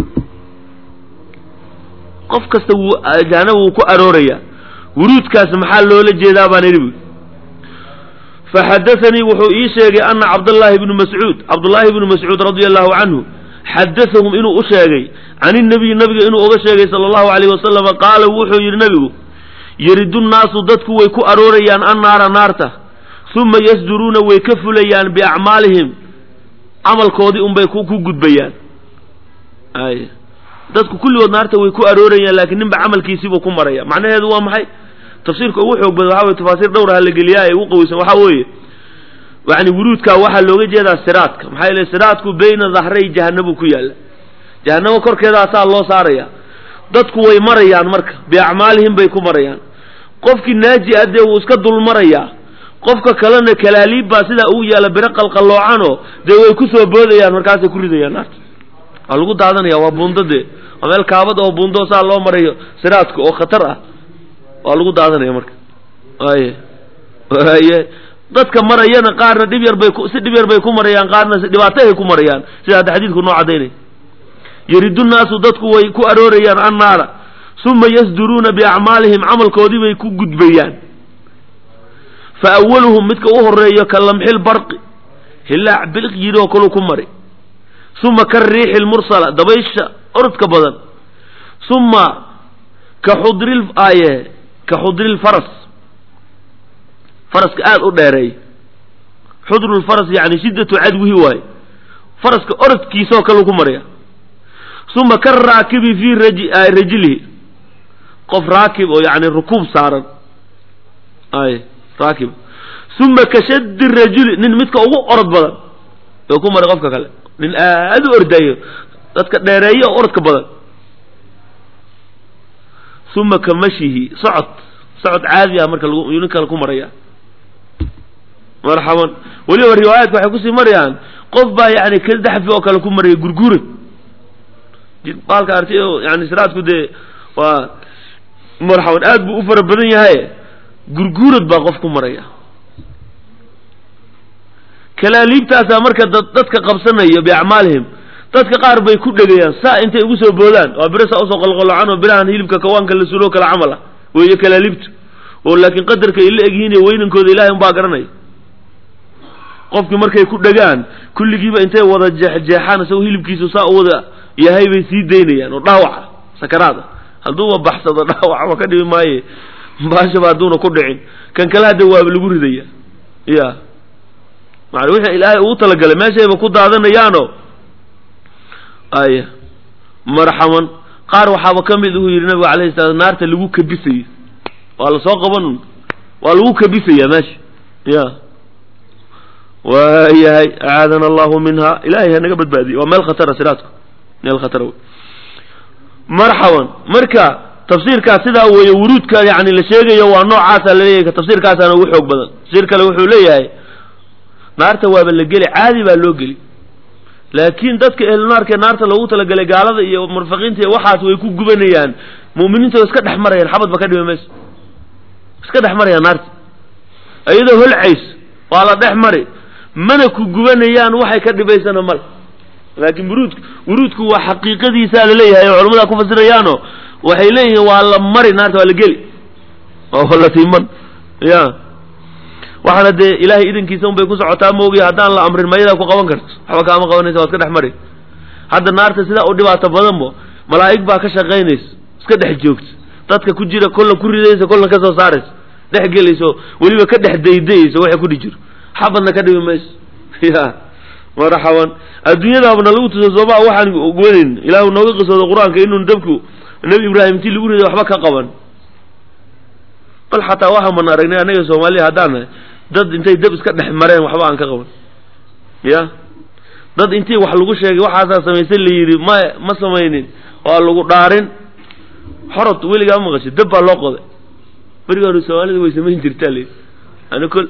qof kasta wuu jahanaba wuu ku arooraya wuruudkaas maxaa loola jeedaa baan idhi faxadaanii wuxuu ii sheegay ana cabdallaahi bnu mascuud cabdullaahi bnu mascuud radia allahu canhu xadahum inuu u sheegay can inabiyi nabiga inuu oga sheegay sala allahu alayh wasalama qaala wuxuu yidhi nabigu yaridu nnaasu dadku way ku aroorayaan annaara naarta uma yasduruuna way ka fulayaan biacmaalihim camalkoodii unbay ku gudbayaan ay dadku kulligood naarta way ku aroorayaan laakiin ninba camalkiisiibuu ku maraya macnaheedu waa maxay tafsiirka ugu xoog badan waxa weye tafaasiir dhowr ha la geliyaa ee ugu qaweysan waxaa weeye yani wuruudkaa waxaa looga jeedaa siraadka maxaa yeele siraadku bayna dahray jahanabuu ku yaalla jahanamo korkeedaasaa loo saaraya dadku way marayaan marka biacmaalihim bay ku marayaan qofkii naaji ah dee wuu iska dul marayaa qofka kalena kalaaliib baa sidaa ugu yaalla biro qalqalloocanoo dee way ku soo boodayaan markaasay ku ridayaan naarta waa lagu daadanaya waa buundo dee waa meel kaabad oo buundo saa loo marayo siraadka oo khatar ah waa lagu daadanaya marka waye waye dadka marayana qaarna dhib yar bay ku si dhib yar bay ku marayaan qaarna si dhibaato ay ku marayaan sida hadda xadiidku noo cadaynay yaridu nnaasu dadku way ku aroorayaan annaara uma yasduruuna biacmaalihim camalkoodii bay ku gudbayaan fa awaluhum midka u horeeyo ka lamxil barqi hilaac biliq yidhi oo kalu ku mari uma ka riixi lmursala dabaysha orodka badan uma ka xudri aye ka xudri lfaras faraska aada u dheereey xudru lfaras yani shiddatu cadwihi waaye faraska orodkiisaoo kalu ku maraya uma ka raakibi fii rajilihi qof raakib oo yani rukuub saaran ay raakib uma ka shaddi rajuli nin midka ugu orod badan oo ku maray qofka kale nin aada u ordayo dadka dheereeyo oo orodka badan uma ka mashihi socod socod caadi ah marka lagu nin kale ku maraya marxaban weliba riwaayaadka waxay kusii marayaan qof baa yani kadaxfi oo kale ku maraya gurgura baalka artay oo yani siraadku dee waa marxaban aad buu u fara badan yahay gurguurad baa qof ku maraya kalaaliibtaasaa marka dadka qabsanaya biacmaalihim dadka qaar bay ku dhegayaan saa intay ugu soo boodaan waa biro saa usoo qalqalocan oo birahan hilibka kawaanka la suloo kala camal ah weeye kalaaliibtu oo laakiin qadarka ay la egyihiin iyo weynankooda ilahay unbaa garanaya qofkii markay ku dhegaan kulligiiba intay wada jeexjeexaan isagoo hilibkiisu saa u wada yahay bay sii daynayaan oo dhaawaca sakaraada hadduuba baxsado dhaawacba ka dhibi maaye baashaba hadduuna ku dhicin kan kale hadda waaba lagu ridaya ya maa wixii ilaahay ugu talagalay meeshayba ku daadanayaano aya marxaman qaar waxaaba ka mid uu yidhi nabigu alayhi salaam naarta lagu kabisaya waa lasoo qaban waa lagu kabisaya meesha ya waayahay acaadana allahu minha ilahay ha naga badbaadiye waa meel khatara siraadku meel khatara wey marxaban marka tafsiirkaas sidaa weeye wuruudka yani la sheegayo waa noocaasa laleeyahay tafsiirkaasaana ugu xoog badan tafsiir kale wuxuu leeyahay naarta waaba la geli caadi baa loo geli laakiin dadka ehlunaarkee naarta loogu talagalay gaalada iyo murfaqiinta iyo waxaas way ku gubanayaan mu'miniinta way iska dhex marayaan xabadba ka dhimi mayso iska dhex marayaan naarta iyadoo holcays waa la dhex mari mana ku gubanayaan waxay ka dhibaysana male laakiin wuruudku wuruudku waa xaqiiqadiisaa laleeyahay oo culamada ku fasirayaano waxay leeyihiin waa la mari naarta waa la geli oo la tiiman ya waxaana dee ilahay idankiisa un bay ku socotaa maogi haddaan la amrin mayadaa ku qaban karto waxba kaama qabanaysa waa iska dhex mari hadda naarta sidaa u dhibaato badanbo malaa'ig baa ka shaqaynaysa iska dhex joogta dadka ku jira kolla ku ridaysa kolla ka soo saaraysa dhex gelayso weliba ka dhex daydayaysa waxa ku dhi jiro xabadna ka dhibi mayso ya marxaban adduunyadaabana lagu tuso sooma waxaan wanayn ilaahu nooga qisooda qur-aanka inuun dabku nebi ibraahim intii lagu riday waxba ka qaban bal xataa waxaan mana aragnay annaga soomaaliya haddaan dad intay dab iska dhex mareen waxba aan ka qaban ya dad intii wax lagu sheegay waxaasaa samaysan la yidhi ma ma samaynin waa lagu dhaarin xorod weligaa ma maqashay dab baa loo qoday beriga hore soomaalida way samayn jirtaa la ani kol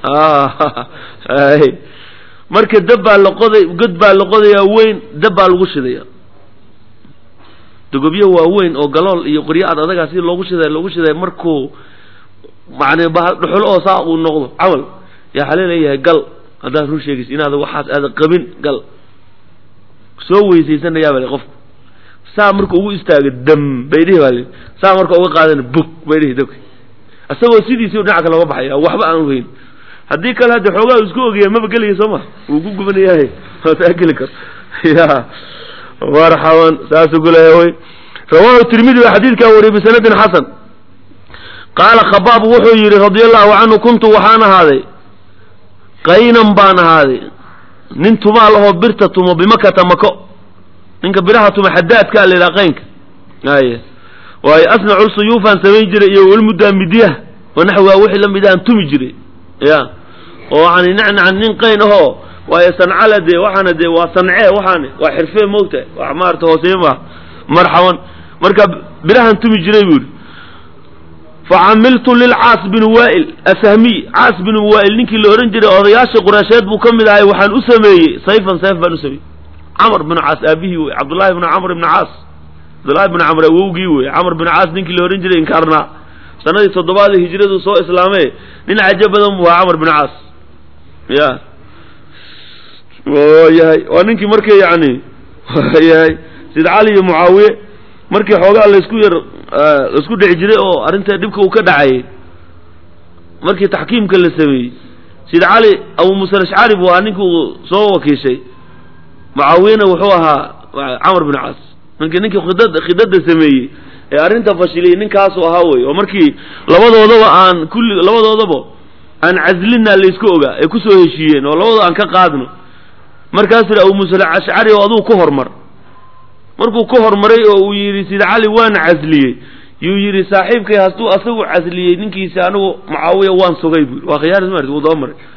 marka dab baa la qoday god baa la qodayaa weyn dab baa lagu shidaya dogobyo waaweyn oo galool iyo qoryo ad adagaa si loogu shiday loogu shiday markuu macni dhuxul oo saa uu noqdo camal yaa xale leeyahay gal haddaad run sheegaysa inaad waxaas aada qabin gal soo weysaysanayaa bale qofku saa marka ugu istaaga dam bay dhihi baa li saa marka uga qaadana bug bay dhihi dabka isagoo sidiisii dhinaca kale oga baxaya waxba aan ogeyn haddii kale hadda xoogaa isku ogaya maba gelaya soo ma wuu ku gubanayahay taa geli karo ya marxaban saasuu ku leeyahay wy rawahu tirmidi baa xadiidkaa wariyay bisanadin xasan qaala khabaab wuxuu yidhi radia allahu canhu kuntu waxaan ahaaday qaynan baan ahaaday nin tumaal ahoo birta tumo bimakata mako ninka biraha tuma xadaadkaa la yidhaha qaynka ay waayo asnacu suyuufaan samayn jiray iyo walmuddaa midyaha wanaxwaa wixii la mid ahan tumi jiray ya oo waxaan nacnacan nin qayn ahoo waayo sancala dee waxaana dee waa sancee waxaan waa xirfee moogta wax maarata hooseeye maaha marxaban marka birahan tumi jiray buu yidhi facamiltu lilcaas bin waa'il asahmiy caas bin waa'il ninkii la odhan jiray odayaashii qureysheed buu ka mid ahay waxaan u sameeyey sayfan sayf baan u sameeyey camr bin caas aabihii wey cabdullaahi bin camr ibni caas cabdullaahi bin camr awowgii wey camr bin caas ninkii la odhan jiray inkaarnaa sanadii toddobaadii hijradu soo islaamee nin cajo badan buu ahaa camr bin caas ya yahay waa ninkii markii yani yahay sid cali iyo mucaawiye markii xoogaa laysku yar laisku dhici jiray oo arrinta dhibka uu ka dhacayay markii taxkiimka la sameeyey sid cali abu musa alashcari buu ahaa ninkii uu soo wakiishay mucaawiyena wuxuu ahaa camr bin caas ninkii ninkii khidad khidada sameeyey ee arrinta fashiliyey ninkaasuu ahaa wey oo markii labadoodaba aan kulli labadoodaba aan caslina laysku ogaa ay kusoo heshiiyeen oo labadoo aan ka qaadno markaasuu yidhi abu musa alashcari oo aduu ku hormar markuu ku hormaray oo uu yidhi sida cali waana casliyey yuu yidhi saaxiibkay hadduu asagu casliyey ninkiisi anigu mucaawiya waan sugay buu waa khiyaar ma wuu daba maray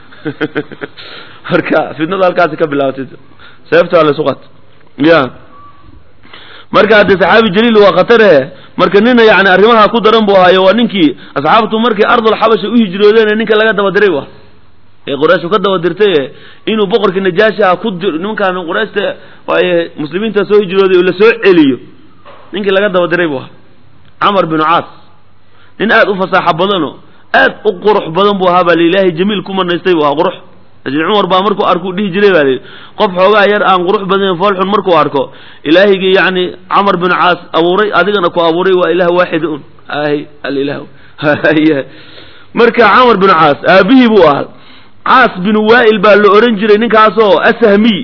marka fitnada halkaasi ka bilaabatay seefta la suqat ya marka hadde saxaabi jaliil waa khatare marka nina yani arrimaha ku daran buu ahaayo waa ninkii asxaabtu markay ardul xabasha u hijroodeen ninka laga daba diray wa ee qurayshu ka daba dirtay inuu boqorkii najaashi ah ku dir nimankaan qurayshta waaye muslimiinta soo hijrooday oo la soo celiyo ninkii laga daba diray buu ahaa camar binu caas nin aad u fasaaxo badano aad u qurux badan buu ahaa baa ilaahay jamiil ku manaystay buu ahaa qurux laakiin cumar baa markuu arkuu dhihi jiray baa lihi qof xoogaa yar aan qurux badnayn foolxun markuu arko ilaahigii yacni camar binu caas abuuray adigana ku abuuray waa ilaah waaxid un ahy alilah marka camar binu caas aabihii buu ahaa caas binu waa'il baa la ohan jiray ninkaasoo asahmiy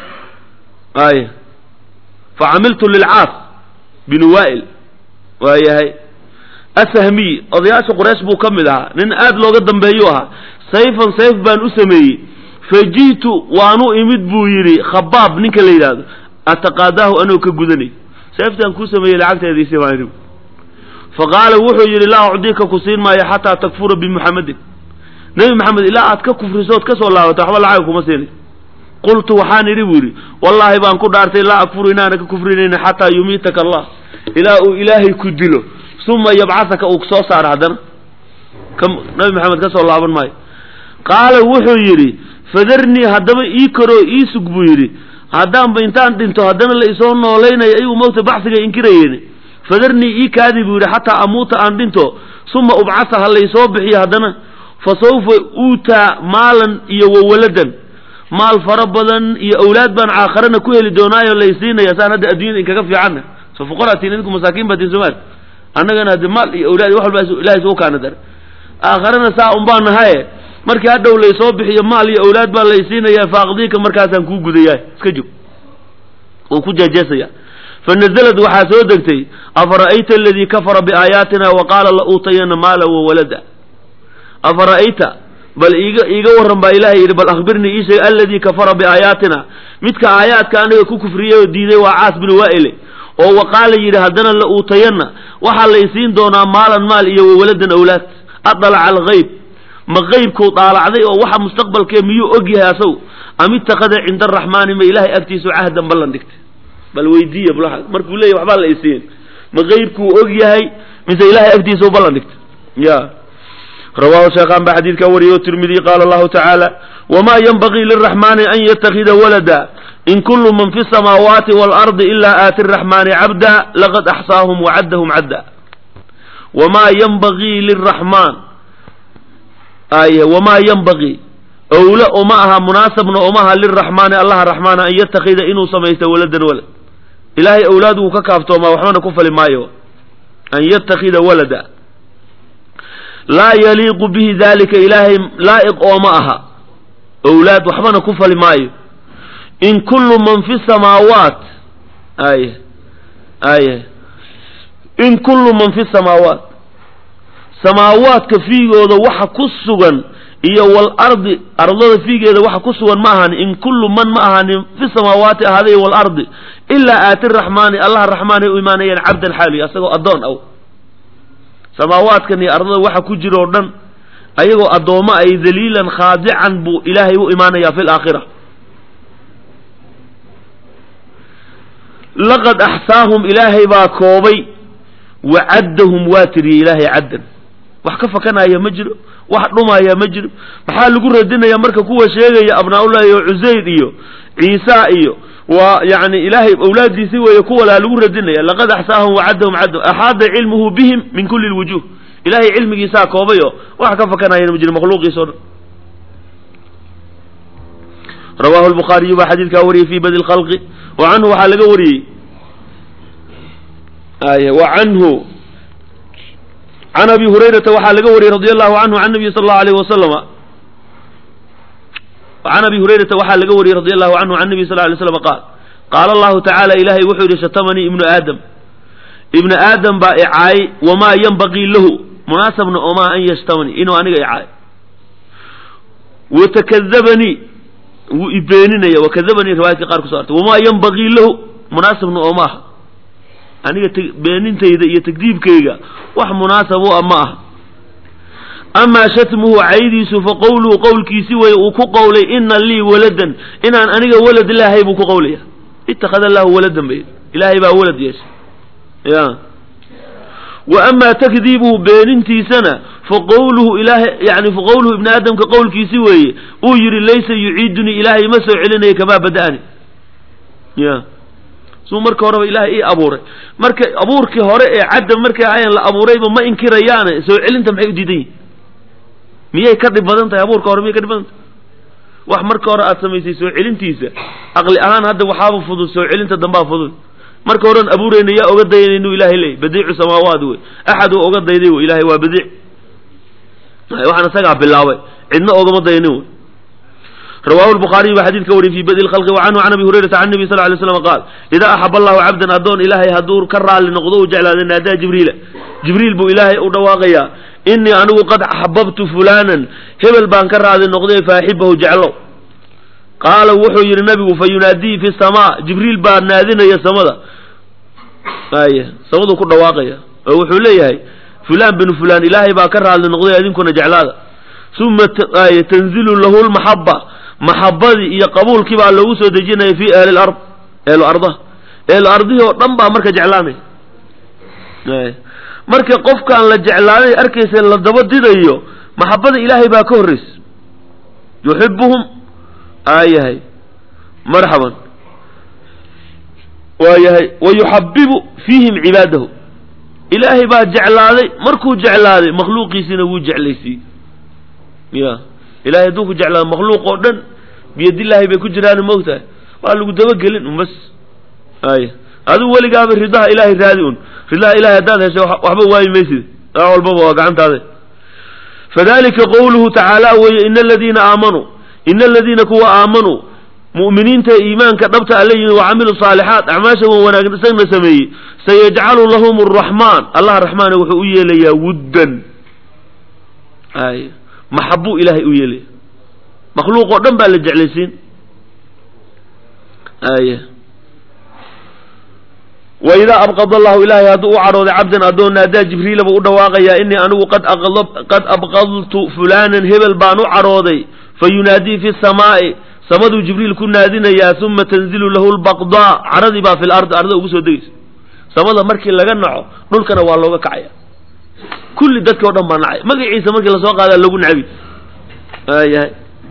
ay facamiltu lilcaas binu waa'il waa yahay asahmiy odayaasha quraysh buu ka mid ahaa nin aad looga dambeeyuu ahaa sayfan sayf baan u sameeyey faji'tu waanu imid buu yidhi khabaab ninka la yidhaahdo ataqaadaahu anoo ka gudanay sayftaan kuu sameeyey lacagteediisi baan idhi faqaala wuxuu yidhi laa ucdika ku siin maayo xataa takfura bimuxamedin nebi maxamed ilaa aad ka kufriso ood ka soo laabato waxba lacag kuma siinay qultu waxaan idhi buu yidhi wallaahi baan ku dhaartay laa akfuru inaana ka kufrinayna xataa yumiitaka allah ilaa uu ilaahay ku dilo uma yabcasaka uu soo saaro haddana ka nabi maxamed ka soo laaban maayo qaala wuxuu yidhi fadarnii haddaba ii koroo ii sug buu yidhi haddaanba intaan dhinto haddana la isoo noolaynayo ayuu mowta baxsiga inkirayeen fadarnii ii kaadi buu yidhi xataa amuuta aan dhinto uma ubcasa ha laysoo bixiyo haddana fa sawfa uutaa maalan iyo wawaladan maal fara badan iyo awlaad baan caakharana ku heli doonaayo laysiinaya saan hadda addunyada inkaga fiicanna so fuqaraatiin idinku masaakiin baatiin soomaali annagana hadde maal iyo awlaad wax walba ilahay isugu kaana dare aakharana saa un baa nahaye markii hadhow laysoo bixiyo maal iyo awlaad baa laysiinaya faaqdiika markaasaan kuu gudayaa iska jog wuu ku jeejeesaya fanazalad waxaa soo degtay afara'ayta aladii kafara biaayaatina wa qaala la uutayana maala wawalada afara'ayta bal iiga iiga warran baa ilahay yidhi bal akhbirnii ii sheeg aladii kafara biaayaatina midka aayaadka aniga ku kufriyey oo diiday waa caas bin waa'ile oo wa qaala yidhi haddana la uutayanna waxaa laysiin doonaa maalan maal iyo wawaladan awlaad adalaca algayb ma qaybkuu daalacday oo waxa mustaqbalkee miyuu og yahay asagu am ittakhada cinda araxmaani ma ilaahay agtiisu cahdan ballan dhigtay bal weydiiya bl markuu leeyahy waxbaa la isiin ma qaybkuu og yahay mise ilahay agtiisa u ballan dhigtay ya rawahu sheekhaan baa xadiidkaa wariyay o tirmidiy qaala allahu tacaala wma ynbagii liraxmaani an yatakida walada in kulu man fi samaawaati waalardi ilaa aati raxmaani cabda laqad axsaahum wacaddahum cadda wamaa ynbagii liraxmaan ay wamaa ynbagii owle uma aha munaasabna uma aha liraxmaani allaha raxmaana an yatakida inuu samaysto waladan walad ilaahay owlaad wuu ka kaaftoomaa waxbana ku fali maayo an yatakida walada laa yaliiqu bihi dalika ilaahay laa'iq ooma aha owlaad waxbana ku fali maayo in kullu man fi samaawaat ay ay in kullu man fi samaawaat samaawaadka fiigooda waxa ku sugan iyo walardi ardada fiigeeda waxa ku sugan ma ahani in kullu man ma ahani fi samaawaati ahaaday waalardi ilaa aati raxmaani allaha raxmaanay u imaanayaan cabdan xaali asagoo addoon aw samaawaadkan iyo ardada waxa ku jira oo dhan ayagoo addoommo ay daliilan khaadican buu ilaahay u imaanayaa fi laakhira laqad axsaahum ilaahay baa koobay wa caddahum waa tiriyey ilaahay caddan wax ka fakanaya ma jiro wax dhumaya ma jiro maxaa lagu radinaya marka kuwa sheegaya abnaa-ullahi iyo cusayr iyo ciisa iyo waa yani ilaahay awlaadiisi weeye kuwalaa lagu radinaya laqad axsaahum wacaddahum caddahum axaada cilmuhu bihim min kulli lwujuh ilahay cilmigiisaa koobay oo wax ka fakanayana ma jiro makhluuqiisa o dhan rawahu lbukhaariyu baa xadiidkaa wariyey fi badi lkhalqi wa canhu waxaa laga wariyey ay wa canhu can abi hurayrata waxaa laga wariyey radi allahu canhu can nabiyi sal allahu alayh wasalama can abi hurayrata waxaa laga wariyey radi allahu canhu can nabiy sal ly slam qaal qaala allahu tacaala ilaahay wuxuu yidhi shatamanii ibnu aadam ibnu aadam baa icaayay wamaa yanbagii lahu munaasabna omaa an yashtamanii inuu aniga icaay watakadabanii wuu ibeeninaya wakadabanii riwaayadka qaar kuso artay wamaa yanbagii lahu munaasabna oomaaha aniga beenintayda iyo tagdiibkayga wax munaasab u ah ma aha amaa shatmuhu caydiisu fa qowluhu qowlkiisi weye uu ku qowlay ina lii waladan inaan aniga walad ilaahay buu ku qowlaya ittakhada allahu waladan bay ilaahay baa walad yeeshay ya wa amaa takdiibuhu beenintiisana fa qowluhu ilaahay yani fa qowluhu ibni aadamka qowlkiisi weeye uu yidhi laysa yuciidunii ilaahay ma soo celinaya kamaa bada'ani ya suu marka horeba ilaahay ii abuuray marka abuurkii hore ee cadda markay ahayan la abuurayba ma inkirayaane soo celinta maxay u diidan yihin miyay ka dhib badan tahay abuurka hore miyay ka dhib badan tahay wax marka hore aad samaysay soo celintiisa aqli ahaan hadda waxaaba fudud soo celinta dambaa fudud marka horean abuurayna yaa oga dayanay inuu ilaahay leeyay badiicu samaawaat wey axad uu oga dayday wey ilahay waa badiic waxaan isagaa bilaabay cidna ogama dayanin wey rawahu lbukhaariy baa xadiidka wariyay fi badi lkhalqi wa canhu can abi hurayrata can nabi sal lay slam qaal idaa axab allahu cabdan addoon ilaahay hadduu ka raalli noqdo u jeclaada naadaa jibriila jibriil buu ilaahay u dhawaaqayaa inii anigu qad axbabtu fulanan hebel baan ka raali noqday faaxibahu jeclow qaala wuxuu yidhi nabigu fa yunaadii fi samaa jibriil baa naadinaya samada ay samaduu ku dhawaaqaya oo wuxuu leeyahay fulaan binu fulaan ilaahay baa ka raali noqday idinkuna jeclaada uma tanzilu lahu lmaxaba maxabadii iyo qabuulkii baa loogu soo dejinaya fi ahli lard ehlu ardaha ehlu ardihii oo dhan baa marka jeclaanaya marka qofkaan la jeclaaday arkaysa la daba didayo maxabada ilaahay baa ka horraysa yuxibuhum aayahay marxaban waayahay wa yuxabibu fiihim cibaadahu ilaahay baa jeclaaday markuu jeclaaday makhluuqiisiina wuu jeclaysiiyey ya ilahay hadduu ku jeclaado makhluuq oo dhan biyadillaahi bay ku jiraan moogtahay waa lagu dabagelin un bas ay adigu weligaaba ridaha ilaahay raadi un ridaha ilahay haddaad heshay waxba waayi maysid aa walbaba waa gacantaade fadalika qowluhu tacaala weeye ina aladiina aamanuu ina aladiina kuwa aamanuu mu'miniinta iimaanka dhabta alla yimi wa camilu saalixaat acmaasha wan wanaagsanna sameeyey sayajcalu lahum araxmaan allah raxmaana wuxuu u yeelayaa wuddan ay maxabuu ilaahay u yeelaya makhluuq oo dhan baa la jeclaysiin ay wa idaa abqad allahu ilaahay hadduu u cadhooday cabdan addoon naadaa jibriila buu u dhawaaqayaa inii anigu qad qad abqadtu fulaanan hebel baan u cadhooday fa yunaadii fi samaa'i samaduu jibriil ku naadinayaa uma tanzilu lahu lbaqdaa cadhadii baa fi lardi arda ugu soo degaysa samada markii laga naco dhulkana waa looga kacaya kulli dadki o dhan baa nacay magaciisa markii lasoo qaadaa lagu nacabi ayahay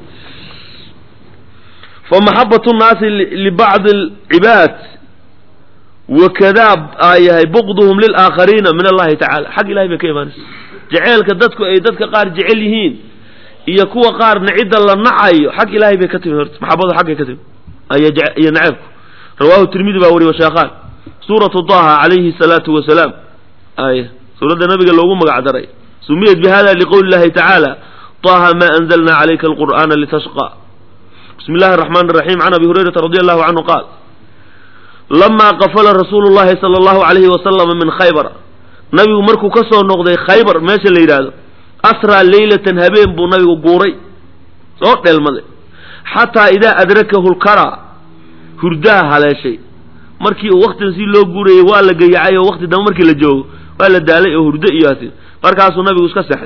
famaxabat nnaasi libacdi alcibaad wakadaa ayahay buqduhum lilaakhariina min allahi tacala xag ilahay bay ka imaanaysa jeceelka dadku ay dadka qaar jecel yihiin iyo kuwa qaarna cidda la nacayo xag ilahay bay ka timi horta maxabadu xaggay ka timi iyo naceebku rawahu tirmidi baa wariy washeekhaan suuratu daha calayhi salaatu wasalaam ay suuradda nabiga loogu magac daray sumiyat bi hada liqowli llahi tacaala طaha ma anzalna calayka alqur'ana litashqa bismi llahi الرaxman الraxim can abi hurayrata radi allahu canhu qaal lama qafala rasuulu llahi sala allahu alayhi wasalama min khaybar nabigu markuu ka soo noqday khaybar meesha la yidhaahdo asraa leylatan habeen buu nabigu guuray soo dheelmaday xataa idaa adrakahu lkara hurdaha haleeshay markii uu waktiga si loo guurayay waa la gayacay oo wakti dambe markii la joogo waa la daalay oo hurdo iyo hati markaasuu nabigu iska sexay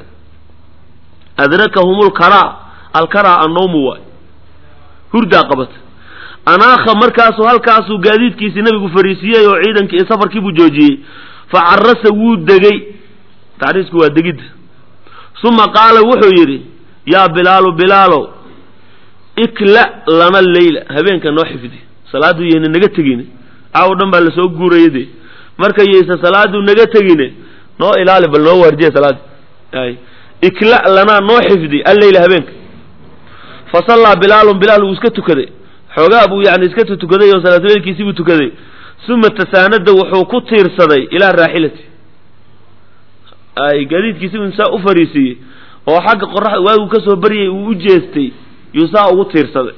adrakahum lkara alkara annawmu waay hurdaa qabata anaakha markaasuu halkaasuu gaadiidkiisii nabigu fariisiiyey oo ciidankii safarkii buu joojiyey fa carasa wuu degey tacriisku waa degidda uma qaala wuxuu yidhi yaa bilaalu bilaalow ikla lana leyla habeenka noo xifdi salaaduu yayna naga tegine caawo dhan baa lasoo guuraya dee marka yaysa salaaduu naga tegine noo ilaali bal noo waardiya salaadi ay ikla lanaa noo xifdi alleyla habeenka fa sallaa bilaalun bilaal wuu iska tukaday xoogaa buu yani iska tukaday oo salaatuleylkiisii buu tukaday uma tasaanada wuxuu ku tiirsaday ilaa raaxilati ay gaadiidkiisi buu saa u fariisiiyey oo xagga qoraxda waagu kasoo baryay uu u jeestay yuu saa ugu tiirsaday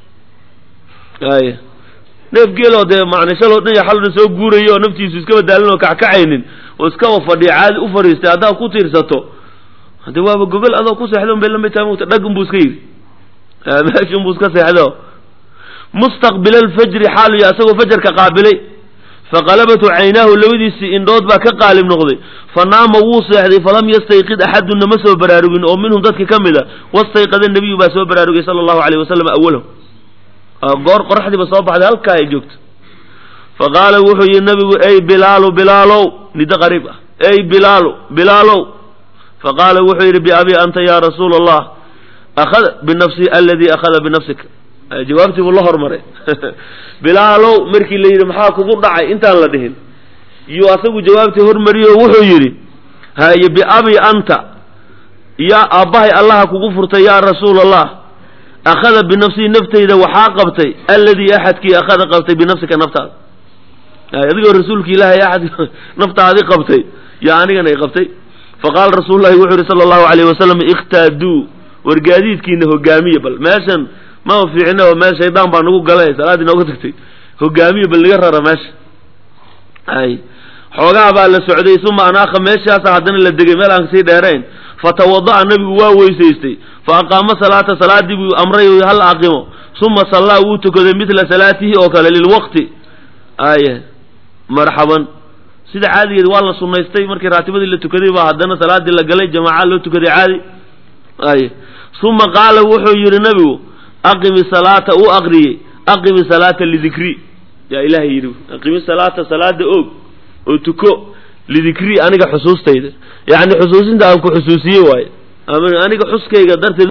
ay neef geeloo dee macna shaloo dhan iyo xaloo dhan soo guurayo oo naftiisu iskaba daalin oo kackacaynin oo iskaba fadhiya caadi u fariistay haddaad ku tiirsato hade waaba gogol adoo ku seexdo bay lamid tahay mugta dhag unbuu iska yidhi meesha unbuu iska seexdo mustaqbila alfajri xaalu ya isagoo fajarka qaabilay faqalabatu caynaahu labadiisii indhood baa ka qaalib noqday fa naama wuu seexday falam yastayqid axadunna ma soo baraarugin oo minhum dadki ka mid a wastayqada nebiyu baa soo baraarugay sala allahu alayh wasalam awalahu goor qoraxdiiba soo baxday halkaa ay joogto fa qaala wuxuu yihi nabigu ey bilaalu bilaalow nido qariib ah ey bilaalu bilaalow fa qaala wuxuu yidhi biabi anta ya rasuula allah akhada binafsi aladii akhada binafsika jawaabtii buu la hormaray bilaalow markii la yidhi maxaa kugu dhacay intaan la dhihin yuu asagu jawaabtii hormariyo wuxuu yidhi haye biabi anta yaa aabbahay allaha kugu furtay yaa rasuula allah akhada binafsii naftayda waxaa qabtay alladii axadkii akhada qabtay binafsika naftaada adigoo rasuulka ilaahay axad naftaadi qabtay yaa anigana i qabtay faqaala rasuululahi wuxuu yihi sala allahu alayh wasalam ikhtaaduu war gaadiidkiina hogaamiya bal meeshan mama fiicina oo meel shaydaan baa nagu galay salaaddii nooga tagtay hogaamiya bal naga rara meesha ay xoogaha baa la socday uma anaakha meeshaasa haddana la degay meel aan kasii dheerayn fatawada'a nabigu waa weysaystay fa aqaama salaata salaadii buu amray hal aqimo uma sallaa wuu tukaday midla salaatihi oo kale lilwaqti ay marxaban sida caadigeed waa la sunaystay markii raatibadii la tukaday baa haddana salaadii la galay jamaaca loo tukaday caadi ay uma qaala wuxuu yidhi nabigu aqimi salaata uu aqriyey aqimi salaata lidikri yaa ilaahay yidhi aqimi salaata salaada oog oo tuko lidikri aniga xusuustayda yacni xusuusinta aan ku xusuusiyey waaye ama aniga xuskayga darteed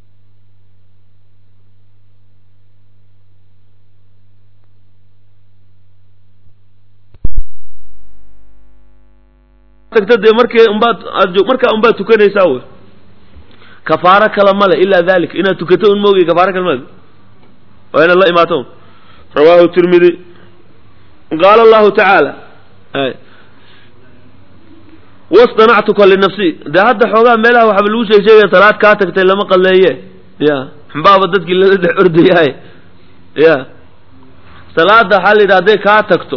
tagta dee markii unbaad aad markaa unbaad tukanaysaa wey kafaaro kale male ilaa dalik inaad tukato un moogay kafaaro kale male waa inaad la imaato rawaahu tirmidi qaala allahu tacaala wastanactuka linafsi dee hadda xoogaa meelaha waxaba lagu sheeg sheegaya salaad kaa tagtay lama qalleeye ya xumbaaba dadkii lala dhex ordayahay ya salaada waxaa la yidhi hadday kaa tagto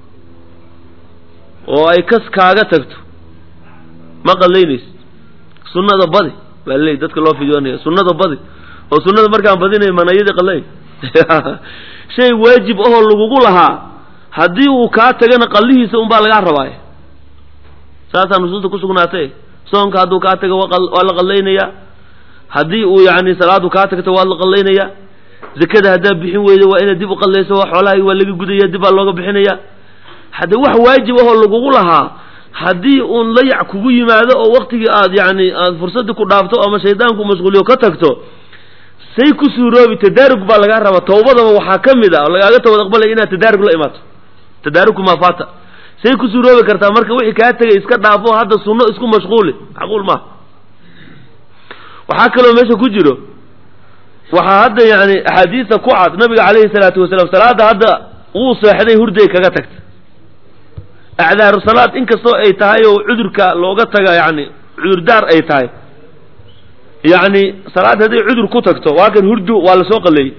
oo ay kas kaaga tagto ma qallaynayso sunnada badi baa laleey dadka loo fidoonaya sunnada badi oo sunnada markaan badinay manayadii qallayn shay waajib ahoo lagugu lahaa haddii uu kaa tagana qallihiisa unbaa lagaa rabaaya saasaa nusuusta ku sugnaatay soonka hadduu kaa tago waa la qallaynayaa haddii uu yani salaadu kaa tagto waa la qallaynayaa zakada haddaad bixin weydo waa inaad dib u qallayso xoolahay waa laga gudaya dib baa looga bixinaya hadde wax waajib ahoo lagugu lahaa haddii uun layac kugu yimaado oo waktigii aad yani aad fursaddii ku dhaafto ama shaydaanku mashquuliyo ka tagto say ku suuroobi tadaarug baa lagaa rabaa tawbadaba waxaa ka mid a oo lagaaga tawbad aqbalaya inaad tadaarug la imaato tadaarugku maa faata say ku suuroobi kartaa marka wixii kaa tegay iska dhaafo hadda sunno isku mashquuli macquul maaha waxaa kaloo meesha ku jiro waxaa hadda yani axaadiista ku cad nabiga calayhi salaatu wasalaam salaada hadda wuu seexday hurday kaga tagta acdaaru salaad inkastoo ay tahay oo cudurka looga taga yani cudurdaar ay tahay yacni salaad hadday cudur ku tagto waa kan hurdu waa lasoo qaleeyey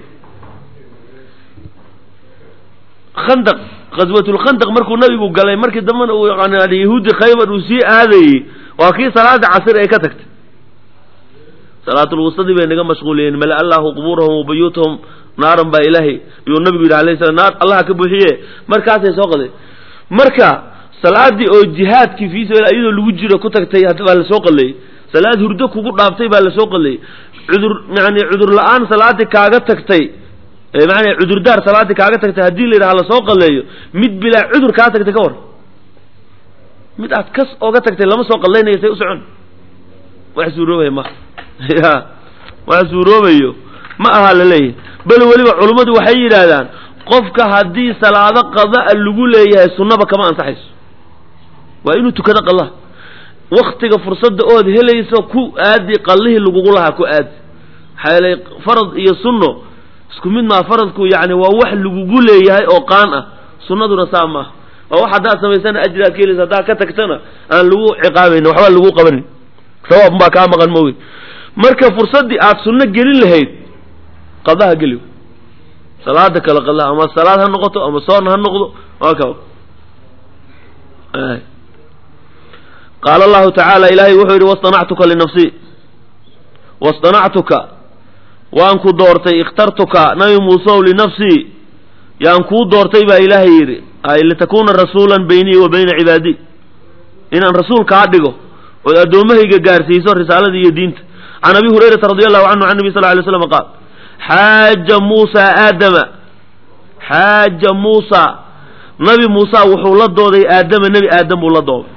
khandaq khaswatulkhandaq markuu nabigu galay markii dambena uu yani yahuudi khaybar uu sii aadayey waa kii salaada casir ay ka tagtay salaatulwustadii bay naga mashquuliyeen mala allahu qubuurahum wa buyuutahum naaran baa ilaahay yuu nabigu yidhi alayh salam naar allaha ka buuxiye markaasay soo qaday marka salaadii oo jihaadkii fii sabiil iyadoo lagu jiro ku tagtay baa lasoo qaleeyey salaad hurdo kugu dhaaftay baa lasoo qaleeyey cudur yani cudur la-aan salaadii kaaga tagtay macanaa cudurdaar salaaddii kaaga tagtay haddii la yidhaha lasoo qalleeyo mid bilaa cudur kaa tagtay ka war mid aad kas ooga tagtay lama soo qallaynayo say u socon wax suuroobaya ma ya wax suuroobayo ma aha la leeyahay bal weliba culummadu waxay yidhaahdaan qofka haddii salaado qada'a lagu leeyahay sunnaba kama ansaxayso waa inuu tukado qallaha waktiga fursadda ood helayso ku aadi qallihii lagugu lahaa ku aadi maxaa yeelay farad iyo sunno isku mid maa faradku yacni waa wax lagugu leeyahay oo qaan ah sunnaduna saa maaha waa wax haddaad samaysana ajraad ka helaysa haddaad ka tagtana aan lagu ciqaabayn waxba lagu qabanin sawaab baa kaa maqan mooge marka fursaddii aad sunno gelin lahayd qadaha geli salaada kale qadaha ama salaad ha noqoto ama soon ha noqdo waa ka qaala allahu tacaala ilaahay wuxuu yidhi wastanactuka linafsi wastanactuka waan ku doortay ikhtartuka nabi muusew linafsii yaan kuu doortay baa ilaahay yidhi ay litakuuna rasuulan baynii wa bayna cibaadii inaan rasuul kaa dhigo ood addoommahayga gaarsiiso risaalada iyo diinta can abi hurayrata radi allahu canhu can nabi sal ly slam qaal xaaja muusa aadama xaaja muusa nabi muusa wuxuu la dooday aadama nebi aadam buu la dooday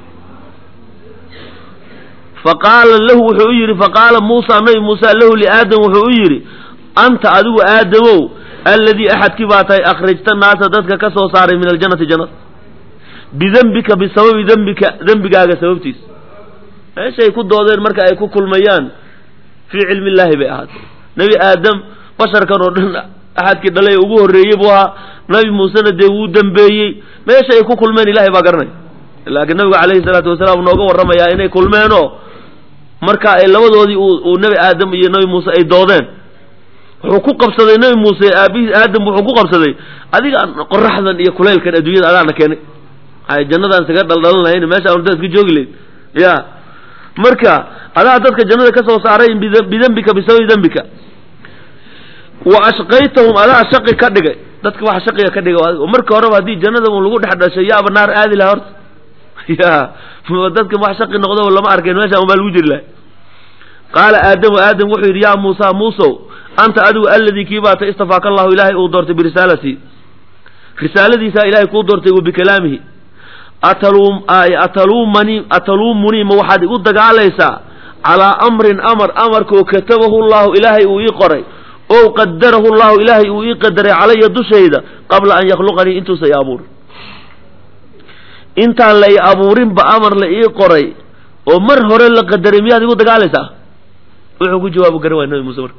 faqaala lahu wuxuu u yidhi faqaala muusa nabi muusa lahu liaadam wuxuu u yidhi anta adigu aadamow alladii axadkii baa tahay akhrajta naasa dadka ka soo saaray min aljannati jannada bidembika bisababi dembika dembigaaga sababtiisa meeshay ku doodeen marka ay ku kulmayaan fii cilmi illaahi bay ahaatay nebi aadam basharkan oo dhan axadkii dhalay ugu horreeyey buu ahaa nabi muusena dee wuu dembeeyey meesha ay ku kulmeen ilahay baa garanay laakiin nabigu calayhi salaatu wasalaam nooga warramayaa inay kulmeenoo marka ay labadoodii uu nebi aadam iyo nebi muuse ay doodeen wuxuu ku qabsaday nebi muuse aabihiis aadam wuxuu ku qabsaday adiga qoraxdan iyo kulaylkan adduunyada adaana keenay ay jannadaan isaga dhaldhalan lahayn meesha aan dadka joogi lahayn ya marka adaa dadka jannada ka soo saaray bidembika bisababi dembika wa ashqaytahum adaa shaqi ka dhigay dadka waxa shaqiga ka dhigay marka horeba haddii jannada un lagu dhex dhashay yaaba naar aadi laha horta ya dadka wax shaqi noqdo lama arkayn meesha un baa lagu jiri lahay qaala aadamu aadam wuxuu yidhi yaa muusa muusow anta adigu alladii kii baata istafaaka allahu ilaahay uu doortay birisaalati risaaladiisaa ilahay kuu doortay wa bikalaamihi ataluumani ataluumunii ma waxaad igu dagaalaysaa calaa amrin amar amarkoo katabahu llahu ilaahay uu ii qoray ow qadarahu llahu ilaahay uu ii qadaray calaya dushayda qabla an yakhluqanii intuusa i abuurin intaan la i abuurinba amar la ii qoray oo mar hore la qadaray miyaad igu dagaalaysaa wuxuu ku jawaabu garan waay nabi muuse marka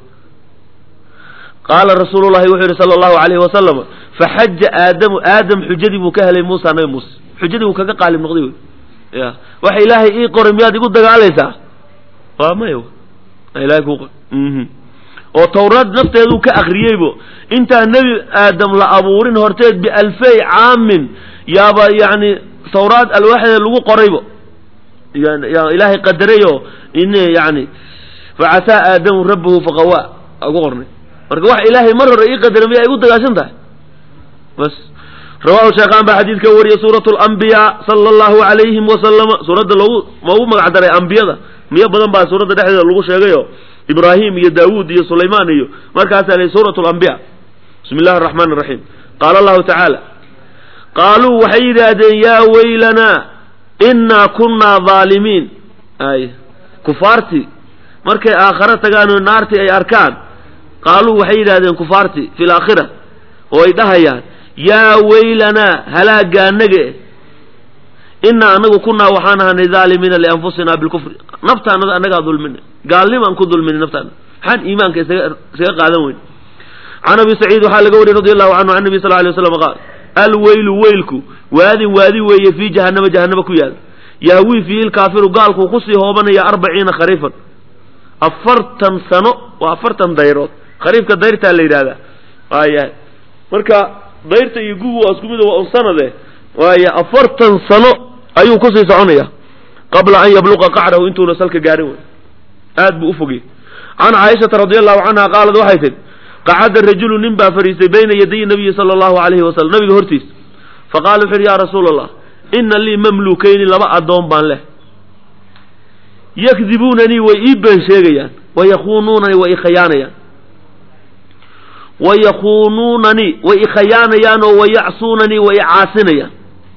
qaala rasuulu llahi wuxuu yidhi sala allahu alayhi wasalam faxaja aadamu aadam xujadii buu ka helay muusa nabi muuse xujadii buu kaga qaalib noqday wey ya waxa ilaahay ii qoray miyaad igu dagaalaysaa waa maya ilahay kuu qoray oo tawraad nafteeduu ka akriyeybo intaan nebi aadam la abuurin horteed bialfey caamin yaaba yani tawraad alwaaxdeed lagu qoraybo yaa ilaahay qadarayo in yani facasaa aadamu rabbahu faqawaa ugu qornay marka wax ilaahay mar hore ii qadaray miyaa igu dagaashan tahay bas rawahu sheekhaan baa xadiidka wariyay suurat alambiyaa sala allahu alayhim wasalama suuradda loogu loogu magac daray ambiyada miyo badan baa suuradda dhexdeeda lagu sheegayo ibraahim iyo daawuud iyo sulaymaan iyo markaasaa la suurat lambiya bismi illahi araxmaan araxiim qaala allahu tacaala qaaluu waxay yidhaahdeen yaa weylanaa innaa kunnaa dhaalimiin ay kufaartii markay aakhare tagaan oo naartii ay arkaan qaaluu waxay yidhahdeen kufaartii fi laakhira oo ay dhahayaan yaa weylanaa halaagaanaga innaa anagu kunnaa waxaan ahanay dhaalimiina lianfusina bilkufri naftaanada annagaa dulmina gaalnimaan ku dulmina naftaana maxaan iimaanka isaga isaga qaadan weyn can abi saciid waxaa laga wariyey radi allahu canhu can nabi sal lay waslam qaal alweylu weylku waadin waadi weeye fii jahannama jahannama ku yaal yahwii fiihi lkaafiru gaalkuu kusii hoobanaya arbaciina khariifan afartan sano waa afartan dayrood khariifka dayrtaa la yidhahdaa waayahay marka dayrta iyo gugu waa isku mid waa un sanade waaya afartan sano ayuu kusii soconaya qabla an yabluqa qacrahu intuuna salka gaarin wey aad buu ufogey can caaishata radi allahu canha qaalad waxay tidhi qacada rajulu nin baa fadhiistay bayna yaday nabiyi sala allahu alayhi wasalam nabiga hortiisa faqala wuxu yidhi ya rasuula allah ina lii mamlukayni laba addoon baan leh yakdibuunanii way ii been sheegayaan wayakuunuunani way i khayaanayaan wayakuunuunanii way ikhayaanayaan oo wayacsuunanii way icaasinayaan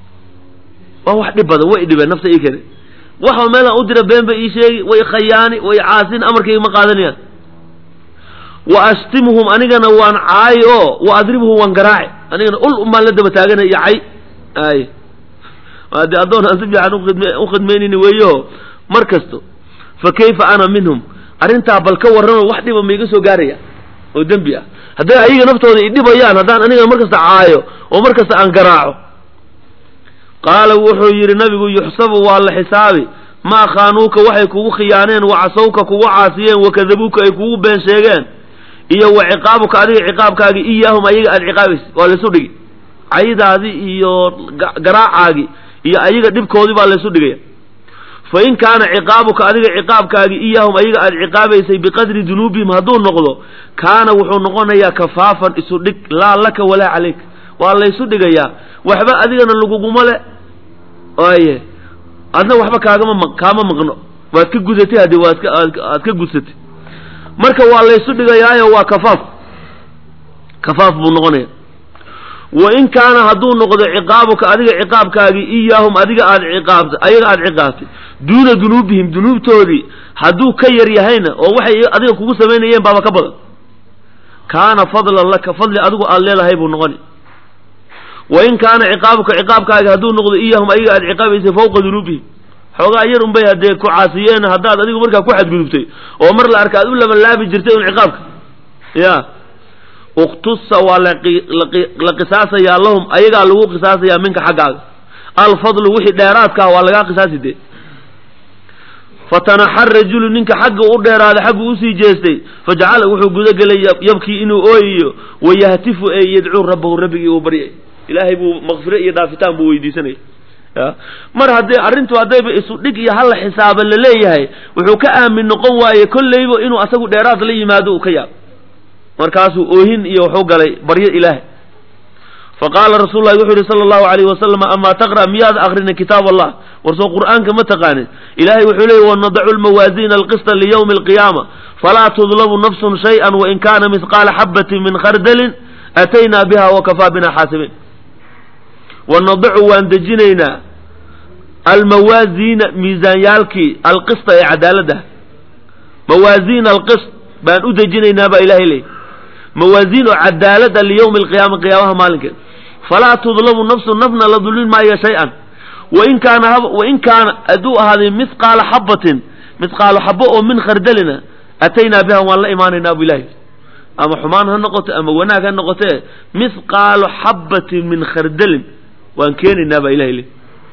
waa wax dhib badan way dhibeen nafta ii kene waxa meelaan u dira been ba ii sheegi way ikhayaani way icaasin amarkayga ma qaadanayaan wa ashtimhum anigana waan caayi oo wa adribhum waan garaaci anigana ul umbaan la daba taaganay iyo cay ay de addoon aan si fiican u khidmaynayni weeyo mar kasto fa kayfa ana minhum arrintaa bal ka warrano wax dhiba maiga soo gaaraya oo dembi ah hadday ayaga naftooda idhibayaan haddaan aniga mar kasta caayo oo mar kasta aan garaaco qaala wuxuu yidhi nabigu yuxsabu waa la xisaabi maa khaanuuka waxay kugu khiyaaneen wa casawka kugu caasiyeen wakadabuuka ay kugu been sheegeen iyo wa ciqaabuka adiga ciqaabkaagi iyaahum ayaga aad ciqaabaysa waa laysu dhigi caydaadii iyo garaacaagii iyo ayaga dhibkoodii baa laysu dhigaya fa in kaana ciqaabuka adiga ciqaabkaagi iyaahum ayaga aad ciqaabaysay biqadri dunuubihim hadduu noqdo kaana wuxuu noqonayaa kafaafan isu dhig laa laka walaa calayk waa laysu dhigayaa waxba adigana laguguma le aye adna waxba kaagama ma kaama maqno waad ka gudatay haddii waad ka aad ka gudsatay marka waa laysu dhigayaayo waa kafaaf kafaaf buu noqonaya wa in kaana hadduu noqdo ciqaabuka adiga ciqaabkaagii iyaahum adiga aad ciqaabta ayaga aad ciqaabtay duuna dunuubihim dunuubtoodii hadduu ka yar yahayna oo waxay adiga kugu samaynayeen baaba ka badan kaana fadlan laka fadli adigu aad leedahay buu noqoni wa in kaana ciqaabuka ciqaabkaaga hadduu noqdo iyahum ayaga aad ciqaabaysay fawqa dunuubihim xoogaa yar unbay haddee ku caasiyeen haddaad adigu markaa ku xadgudubtay oo mar la arka aad u labalaabi jirtay un ciqaabka ya uktusa waa la qisaasayaa lahum ayagaa lagu qisaasayaa minka xaggaaga alfadlu wixii dheeraadka ah waa lagaa qisaasi dee fatanaxa rajulu ninka xagga u dheeraaday xaggu usii jeestay fajacala wuxuu gudagelay yabkii inuu ooyayo wayahtifu ee yadcuu rabbahu rabbigii uu baryay ilaahay buu makfiro iyo dhaafitaan buu weydiisanaya ya mar haddee arrintu haddayba isu dhig iyo halla xisaaba la leeyahay wuxuu ka aamin noqon waaye kolleyba inuu asagu dheeraad la yimaado uu ka yaabo markaasuu oohin iyo wuxuu galay baryo ilaahay faqaala rasuulu lahi wuxuu yihi sala allahu alayhi wasalam amaa taqra' miyaad akrinin kitaab allah warsoo qur'aanka ma taqaanin ilaahay wuxuu leeyay wanadacu lmawaasiina alqista liyawmi alqiyaama falaa tudlamu nafsun shay-an wain kaana mihqaala xabatin min khardalin ataynaa biha wakafaa bina xaasibiin wanadacu waan dejinaynaa almawaasiina miisaanyaalkii alqista ee cadaaladda mawaasiina alqist baan u dejinaynaa baa ilahay leeyay mawaasiin oo cadaalada liyawmi alqiyaama qiyaamaha maalinkeeda falaa tudlamu nafsu nafna la dulmin maayo shay-an wain kaana wain kaana hadduu ahaaday mithqaala xabatin mithqaalo xabo oo min khardalina ataynaa biha waan la imaanaynaa bu ilahi ama xumaan ha noqoto ama wanaag ha noqote mithqaalo xabatin min khardalin waan keenaynaa baa ilahay le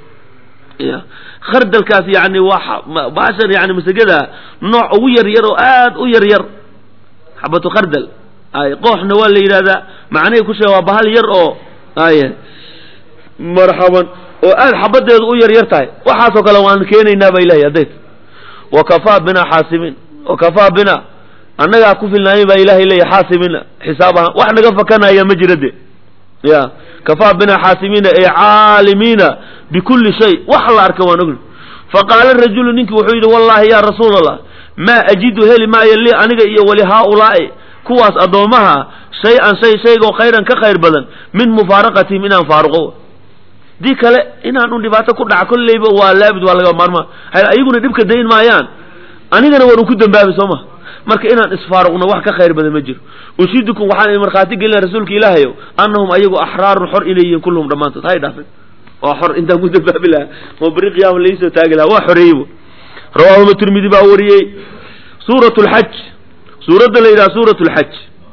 ya khardalkaas yani waa baashan yani masagada nooc ugu yar yar oo aad u yar yar xabatu khardal ay qooxna waa la yidhahdaa macnihii ku sheega waa bahal yar oo ay marxaban oo aad xabadeedu u yar yar tahay waxaasoo kale waan keenaynaa ba ilahay haddayt wa kafaa bina xaasibiin wa kafaa bina annagaa ku filnaayay baa ilaahay leeyahy xaasibina xisaab ahaan wax naga fakanaya ma jira de ya kafaa bina xaasimiina ay caalimiina bikulli shay wax la arka waan ogni faqaala rajulu ninkii wuxuu yidhi wallahi ya rasuul allah maa ajidu heli maayo lii aniga iyo wali haaulaa'i kuwaas addoommaha shay-an shay shaygoo khayran ka khayr badan min mufaaraqatihim inaan faaruqo dii kale inaan un dhibaato ku dhaca kolleyba waa laabid waa laga maarmaa ayaguna dhibka dayn maayaan anigana waan ku dambaabi soo ma marka inaan isfaaruqno wax ka khayr badan ma jiro ushidukum waxaan idin markhaati gelina rasuulka ilaahayow annahum ayagu axraarun xor inay yihiin kulluhum dhammaantood hay dhaafin waa xor intaan ku dambaabi lahaa oo beri qiyaama laisoo taagi lahaa waa xoreeyeybu rawaahuma tirmidi baa wariyey suurat lxaj suuradda la yidhaha suurat lxaj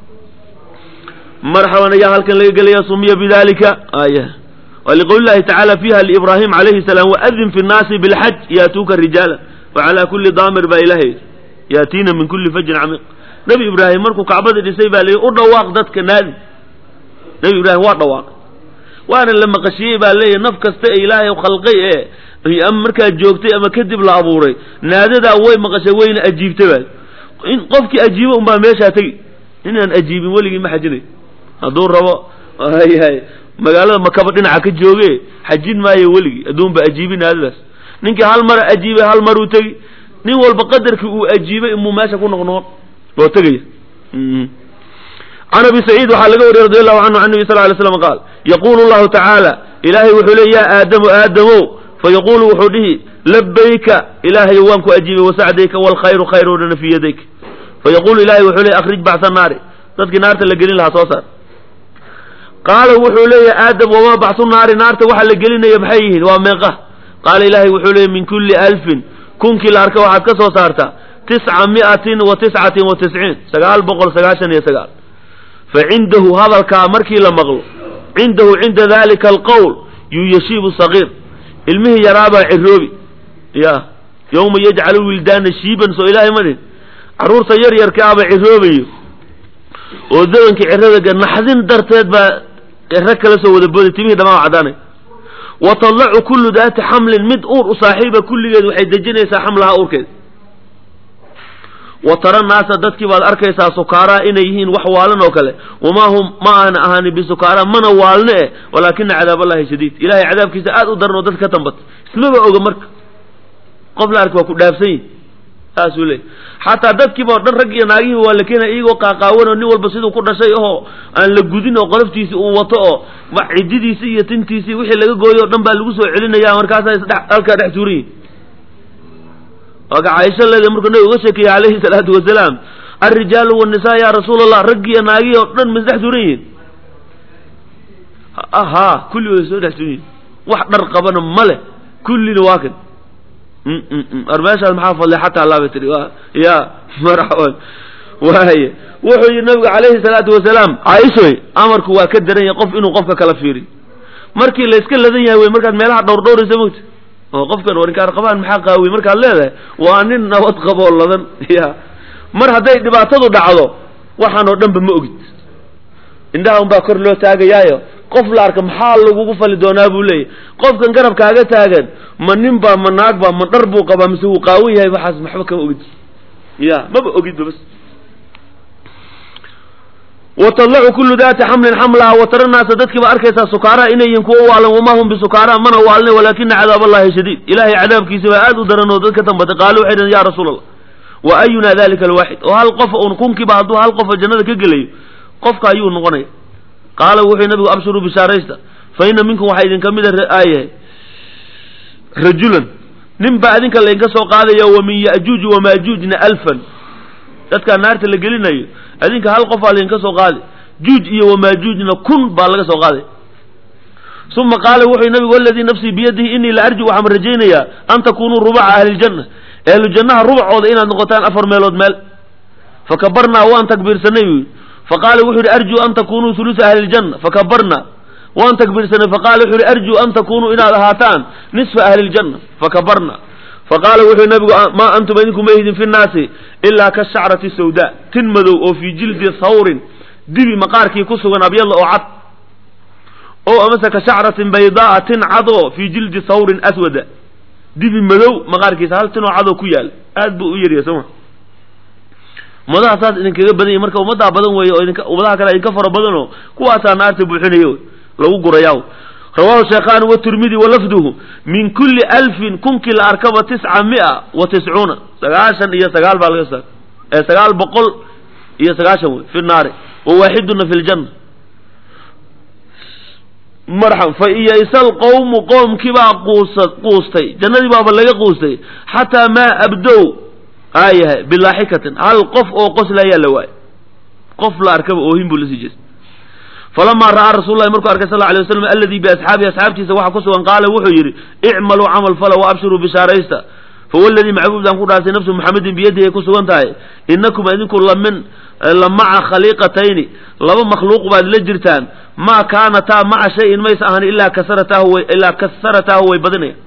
marxaban ayaa halkan laga gelaya sumiya bidalika aya wliqowli llahi tacaala fiiha liibraahim calayhi salaam waadin fi nnaasi bilxaj yaatuuka rijaala wacalaa kulli daamir baa ilahay yaatiina min kulli fajrin camiiq nebi ibraahim markuu kacbada dhisay baa layihi u dhawaaq dadka naadi nebi ibraahim waa dhawaaq waana la maqashiyey baa leeyahy naf kasta ee ilaahay khalqay ee ama markaa joogtay ama kadib la abuuray naadadaa way maqashay wayna ajiibtay baa in qofkii ajiibo unbaa meeshaa tegi inaan ajiibin weligii ma xajinay hadduu rabo yahay magaalada makaba dhinaca ka jooge xajin maayo weligii adduunba ajiibin naadadaas ninkii hal mara ajiibay hal maruu tegi nin walba qadarkii uu ajiibay imuu meesha ku noqnoqon oo tegaya can abi saciid waxaa laga wariyey radi allahu canhu can nabi sal lay slam qaal yaquulu llahu tacaala ilaahay wuxuu leey yaa aadamu aadamow fayaqulu wuxuu dhihi labayka ilaahayo waan ku ajiibay wasacdayka waalkhayru khayr o dhana fii yadayk fayaqulu ilahay wuxuu leey akhrij bacsa naari dadkii naarta la gelin lahaa soo saar qaala wuxuu leeyahy aadam wamaa bacsu naari naarta waxa la gelinaya maxay yihiin waa meeqa qaala ilaahay wuxuu leeyay min kulli alfin kunkii la arka waxaad ka soo saartaa tisca mi'atin wa tiscatin wa tisciin sagaal boqol sagaashan iyo sagaal fa cindahu hadalkaa markii la maqlo cindahu cinda dalika alqowl yuyashiibu sagiir ilmihii yaraabaa ciroobi ya yowma yajcalu wildaana shiiban soo ilaahay madhin carruurta yar yarkaaba ciroobayo oo dabankii cirada naxdin darteed baa ciro kala soo wada booday timihii dhamaa caddaanay wa tadlacu kullu daati xamlin mid uur u saaxiiba kulligeed waxay dejinaysaa xamlaha uurkeed wa tara naasa dadkii baad arkaysaa sukaaraa inay yihiin wax waalan oo kale wamaa hum ma aana ahaanin bisukaaraa mana waalne eh walaakina cadaab allahi shadiid ilahay cadaabkiisa aad u daran oo dadka ka tambata ismaba oga marka qof la arka waa ku dhaafsan yihi saasuu leey xataa dadkiiba o dhan rag iyo naagihiiba waa la keenaya iyagoo qaaqaawan oo nin walba siduu ku dhashay oo aan la gudin oo qoloftiisii uu wato oo cididiisii iyo tintiisii wixii laga gooyo o dhan baa lagu soo celinaya markaasa isdhe halkaa dhex tuuran yihin waaka caaisha leeda markuu nabiga uga sheekeeyey calayhi salaatu wasalaam alrijaalu wannisaa yaa rasuul allah raggi iyo naagihii oo dhan ma isdhex tuuran yihin haa kulligood way soo dhex tuuran yihin wax dhar qabana ma leh kullina waa kan ar meeshaas maxaa fadlay xataa laabay tiri ya marxaban waaye wuxuu yidhi nabigu calayhi salaatu wasalaam caaishoy amarku waa ka daran yahay qof inuu qofka kala fiiriyo markii la iska ladan yahay wey markaad meelaha dhowr dhowraysa mogta oo qofkan warinkaar qabaan maxaa qaawiy markaad leedahay waa nin nabad qaboo ladan ya mar hadday dhibaatadu dhacdo waxaan oo dhanba ma ogid indhaha unbaa kor loo taagayaayo qof la arka maxaa lagugu fali doonaa buu leeyahy qofkan garabkaaga taagan ma nin baa ma naag baa ma dhar buu qabaa mise wuu qaawan yahay waxaas maxba kama ogid ya maba ogidba bas watadlacu kullu daati xamlin xamlaha watara naasa dadkiiba arkaysaa sukaaraha inay yihiin kuwa waalan wamaa hum bisukaaraha mana waalne walaakina cadaab allahi shadiid ilahay cadaabkiisa baa aad u daran oo dad ka tambatay qaalu waxay dhaheen ya rasuul allah wa ayuna dalika alwaaxid oo hal qof un kunkiiba hadduu hal qofa jannada ka gelayo qofka ayuu noqonaya qaala wuxuu nabigu abshiruu bishaaraysta fa ina minkum waxaa idinka mida aayahay rajulan nin baa idinka laydinka soo qaadaya wa min ya'juuji wamaajuujna alfan dadkaa naarta la gelinayo adinka hal qofaa laydinka soo qaaday juuj iyo wamaajuujna kun baa laga soo qaaday uma qaala wuxuu nabigu waladii nafsii biyadihi inii la arju waxaan rajaynayaa an takunuu rubaca ahliiljanna ahlujannaha rubacooda inaad noqotaan afar meelood meel fakabarnaa waan takbiirsanay buu faqaala wuxuu yihi arjuu an takunuu hulusa ahli ljanna fakabarna waan takbiirsanay faqala wuxuu yihi arjuu an takunuu inaad ahaataan nisfa ahli ljanna fakabarna faqaala wuxuu nabigu maa antum idinku ma ihdin fi nnaasi ilaa kashacrati sawda tin madow oo fii jildi thawrin dibi maqaarkii ku sugan abyadla oo cad oo amase kashacratin baydaaa tin cadoo fii jildi thawrin aswada dibi madow maqaarkiisa hal tinoo cadoo ku yaala aad buu u yaryahay sooma ummadaha saas idinkaga badan yahy marka ummaddaa badan weeye oo idinka ummadaha kale idinka fara badanoo kuwaasaa naarta buuxinayo lagu gurayaa rawahu sheekhaani watirmidi walafduhu min kulli alfin kunkii la arkaba tisca mia wa tiscuuna sagaashan iyo sagaal baa laga sa ee sagaal boqol iyo sagaashan wey fi naari wa waaxiduna fi ljanna marxam fa iyaysa alqowmu qoomkiibaa quusa quustay jannadii baaba laga quustay xataa maa abdow aayahay bilaaxikatin hal qof oo qoslayaa la waayo qof la arkaba oohin buu lasii jeestay falamaa ra'aa rasul lahi markuu arkay sal lla alay waslam alladii biasxaabihi asxaabtiisa waxaa ku sugan qaala wuxuu yidhi icmaluu camal fala wa abshiruu bishaaraysta fawaladii macbuudaan ku dhaasay nafsu muxamedin biyadihi ay ku sugan tahay inakum idinku lamin la maca khaliiqatayni laba makhluuq baad la jirtaan maa kaanataa maca shayin mays ahan ilaa kasaratahu way ilaa kasaratahu way badinaya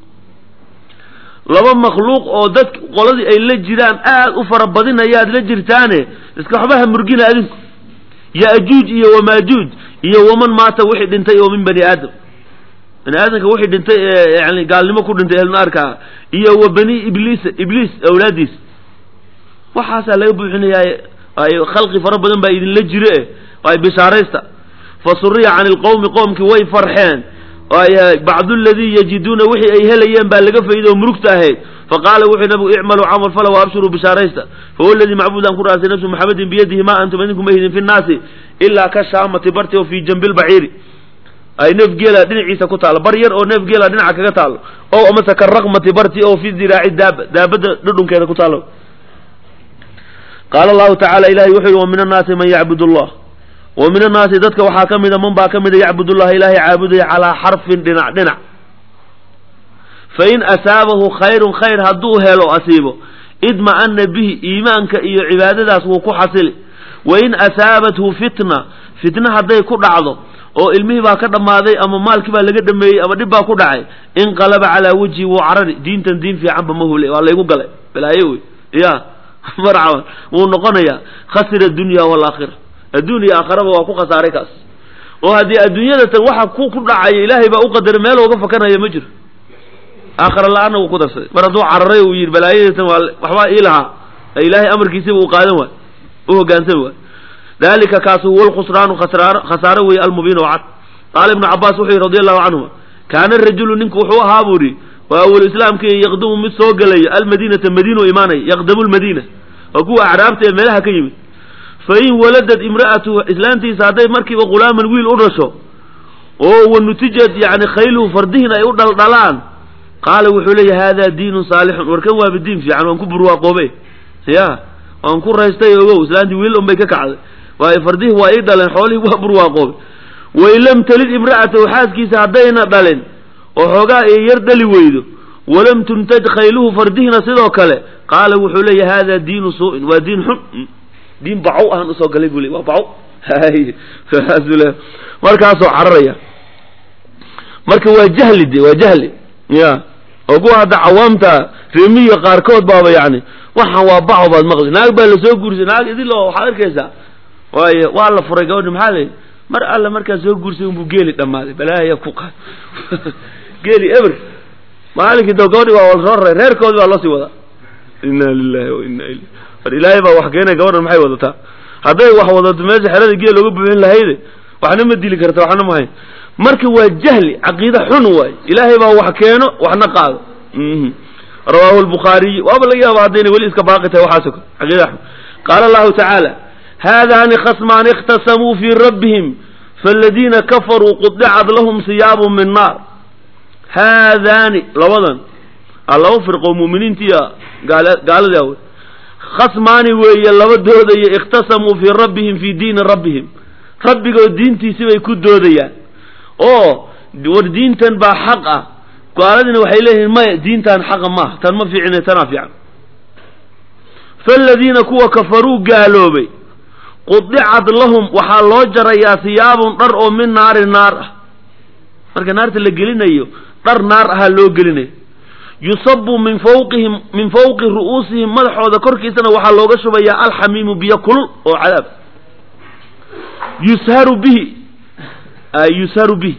laba makhluuq oo dad qoladii ay la jiraan aad u fara badinayaad la jirtaane iska waxbaha murgina adinku ya'juuj iyo wamaajuuj iyo waman maata wixii dhintay oo min bani aadam bani aadamka wixii dhintay ee yani gaalnimo ku dhintay ehlnaarka ah iyo wa bani ibliis ibliis awlaadiis waxaasaa laga buuxinayaa ay khalqi fara badan baa idinla jire eh ay bishaaraysta fa suriya cani lqowmi qoomkii way farxeen bacdu ladii yajiduuna wixii ay helayeen baa laga fayday oo murugta ahayd faqaala wuxuu nabigu icmaluu camal fala waabshiruu bishaaraysta fahuwa aladii macbuud aan ku raasay nafsu maxamedin biyadihi ma antum idinku ma hidin fi nnaasi ilaa ka shaamati barti oo fii jambi lbaciiri ay neef geela dhinaciisa ku taalo bar yar oo neef geela dhinaca kaga taalo o amase ka raqmati barti oo fi diraaci daaba daabadda dhudhunkeeda ku taalo qaala allahu tacala ilahay wuxuu yihi wa min annaasi man yacbud allah wa min annaasi dadka waxaa ka mida man baa ka mida yacbud llaha ilaahay caabudaya calaa xarfin dhinac dhinac fain asaabahu khayrun khayr hadduu helo asiibo idma'ana bihi iimaanka iyo cibaadadaas wuu ku xasili wain asaabathu fitna fitna hadday ku dhacdo oo ilmihii baa ka dhammaaday ama maalkii baa laga dhameeyey ama dhib baa ku dhacay inqalaba calaa wejhi wuu carari diintan diin fiicanba ma hule waa laygu galay balaayo wey ya marcaban wuu noqonayaa khasira adunya waalaakhira adduun iyo aakharaba waa ku khasaaray kaas oo haddii adduunyada tan waxa ku ku dhacaya ilaahay baa u qadaray meel ooga fakanaya ma jiro aakhara la-aanna wuu ku darsaday mar hadduu cararay uu yidhi balaayadatan waa waxbaa ii lahaa ilaahay amarkiisiba uu qaadan waay u hogaansami waay dalika kaasi huwa lkhusraanu khasraano khasaaro weeye almubiin oo cad qaala ibnu cabaas wuxuu yihi radi allahu canhuma kaana rajulu ninku wuxuu ahaa buu yihi waa awal islaamkii yaqdumu mid soo gelayo almadiinata madiina imaanaya yaqdamu lmadiina waa kuwa acraabta ee meelaha ka yimid fain waladad imra'atuhu islaantiisa hadday markiiba ghulaaman wiil u dhasho oo wanutijad yani khayluhu fardihiin ay u dhaldhalaan qaala wuxuu leeya hada diinun saalixun warkan waaba diin fiican waan ku burwaaqoobe ya waan ku raystay ogow islaantii wiil un bay ka kacday waayo fardihii waa ii dhaleen xoolihii waa burwaaqoobe wain lam talid imra'atahu xaaskiisa haddayna dhalin oo xoogaa ay yar dhali weydo walam tuntaj khayluhu fardihiina sidoo kale qaala wuxuu leeya hada diinu suu'in waa diin xun diin bacow ahaan usoo galay buu le waa bacow markaasoo cararaya marka waa jahli de waa jahli ya oo kuwa hadda cawaamta reemiyiga qaarkood baaba yani waxaan waa baco baad maqli naag baa lasoo guursay naag idilo waxaad arkaysaa waayo waa la furay gabadhi maxaa la mar alla markaa soo guursay unbuu geeli dhammaaday balaaya ku qaad geeli eber maalinkii doo gabadhi waa lasoo raray reerkoodi baa loosii wadaa inna lilahi wa inna ilayh war ilaahay baa wax keenay gabadhan maxay wadataa hadday wax wadato meesha xerada geel looga buuxin lahayde waxna ma dili karta waxna ma hayn marka waa jahli caqiida xun waay ilaahay baa wax keeno waxna qaado rawahu lbukhaariy waaba laga yaaba haddayna weli iska baaqi tahay waxaas kale caqiida xun qaala allahu tacaala haadaani khasmaani ikhtasamuu fii rabbihim faaladiina kafaruu qudicat lahum siyaabu min naar haadaani labadan a laba firqo muuminiintiiya gaaladii awe khasmaani weeye laba doodaya ikhtasamuu fii rabbihim fii diini rabbihim rabbigood diintiisi bay ku doodayaan oo war diintan baa xaq ah gaaladina waxay leeyihiin maya diintan xaqa maaha tan ma fiicine tanaa fiican faaladiina kuwa kafaruu gaaloobay qudicat lahum waxaa loo jarayaa siyaabun dhar oo min naari naar ah marka naarta la gelinayo dhar naar ahaa loo gelinayo yusabu min fawqihim min fawqi ru'uusihim madaxooda korkiisana waxaa looga shubayaa alxamiimu biyo kulul oo cadaab yusharu bihi yusharu bihi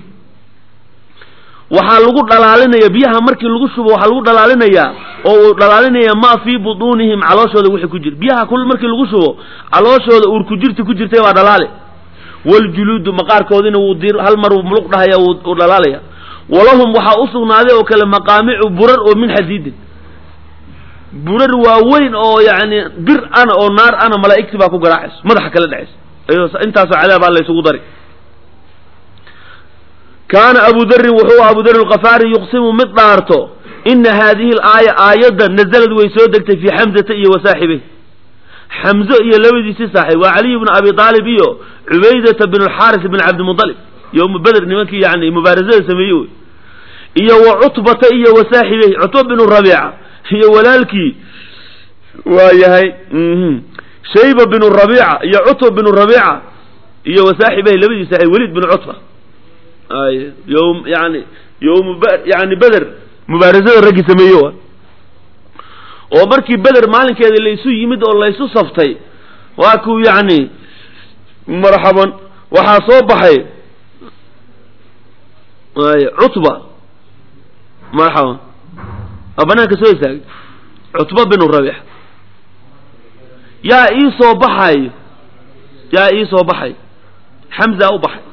waxaa lagu dhalaalinaya biyaha markii lagu shubo waxaa lagu dhalaalinayaa oo uu dhalaalinaya maa fii butuunihim calooshooda wixii ku jira biyaha kulul markii lagu shubo calooshooda uur ku jirti ku jirtay baa dhalaale waljuluudu maqaarkoodina wuu dir hal mar uu muluq dhahaya uu dhalaalaya walahum waxaa u sugnaaday oo kale maqaamicu burar oo min xadiidin burar waaweyn oo yani bir ana oo naar ana malaa'igti baa ku garaacayso madaxa kala dhacayso intaasoo cadaabaa laysugu dari kaana abu darin wuxuu abu dar alkafaari yuqsimu mid dhaarto ina haadihi alaaya aayadda nazalad way soo degtay fii xamzata iyo wasaaxibey xamzo iyo labadiisii saaxiib waa caliy bnu abi aalib iyo cubaydata bin alxaaris bin cabdimudalib yowma beder nimankii yani mubaarasada sameeyey wey iyo wa cutbata iyo wasaaxibey cutba binu rabiica iyo walaalkii waa yahay shayba binu rabiica iyo cutba binu rabiica iyo wasaaxibey labadii saaxiib welid binu cutba ay yom yani yowm yani beder mubaarasada raggii sameeye wa oo markii beder maalinkeeda laysu yimid oo laysu saftay waa kuu yani marxaban waxaa soo baxay ay cutba marxaban a banaanka soo istaagay cutba binu rabiix yaa ii soo baxayo yaa ii soo baxay xamza u baxay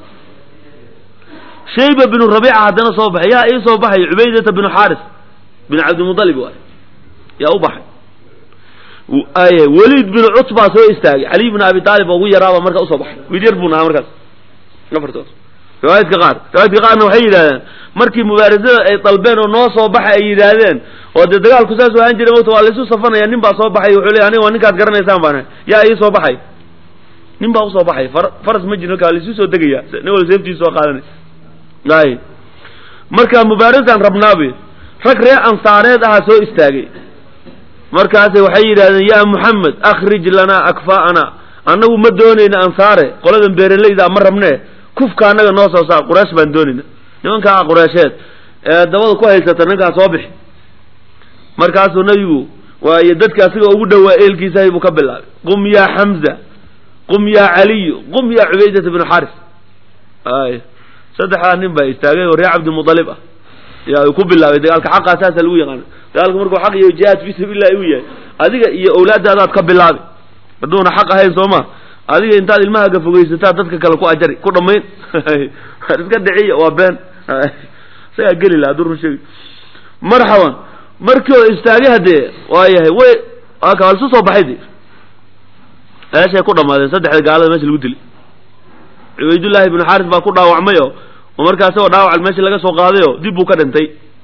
shayba binu rabiica haddana soo baxay yaa ii soo baxay cubaydata binu xaaris bin cabdimudalib waay yaa u baxay ay weliid bin cutbaa soo istaagay caliy bin abi taalib oo ugu yaraaba marka usoo baxay wiil yar buuna ahaa markaas afartood riwaayadka qaar riwaayadka qaarna waxay yidhahdeen markii mubaarasada ay dalbeen oo noo soo baxay ay yidhaahdeen oo dee dagaalku saas ahaan jiray mota waa laisu safanaya nin baa soo baxay wuxuu leey aniga waa ninkaad garanaysaan baan yaa ii soo baxay nin baa usoo baxay far faras ma jiro markaa laisu soo degaya nin wala seeftiisa soo qaadanay ay marka mubaarasaan rabnaabe rag reer ansaareed ahaa soo istaagay markaasay waxay yidhahdeen yaa muxamed akhrij lanaa akfaa'ana annagu ma doonayna ansaare qoladan beeralayda ma rabnee kufka annaga noo soo saar quraysh baan doonayna nimankaa qureysheed ee dabada ku haysata ninkaa soo bixi markaasuu nabigu waayo dadka asiga ugu dhowaa eelkiisahay buu ka bilaabay qum yaa xamza qum yaa caliyu qum yaa cubaydata bnu xaris ay saddexdaa nin baa istaagay oo reer cabdilmualib ah yaa uu ku bilaabay dagaalka xaqaa saasa lagu yaqaana dagaalka markuu xaq iyo jihaad fi sabiilillahi u yahay adiga iyo owlaadaadaad ka bilaabi hadduuna xaq ahayn soo ma adiga intaad ilmahaaga fogaysataa dadka kale ku ajari ku dhammayn iska dhiciya waa been isagaa geli laha hadduu run sheegi marxaban markii oo istaagay haddee waa yahay way waa ka lisu soo baxay de meeshay ku dhammaadeen saddexda gaalada meesha lagu dilay cubaydullaahi ibnu xaaris baa ku dhaawacmay oo oo markaa isagoo dhaawac meeshii laga soo qaaday oo dib buu ka dhintay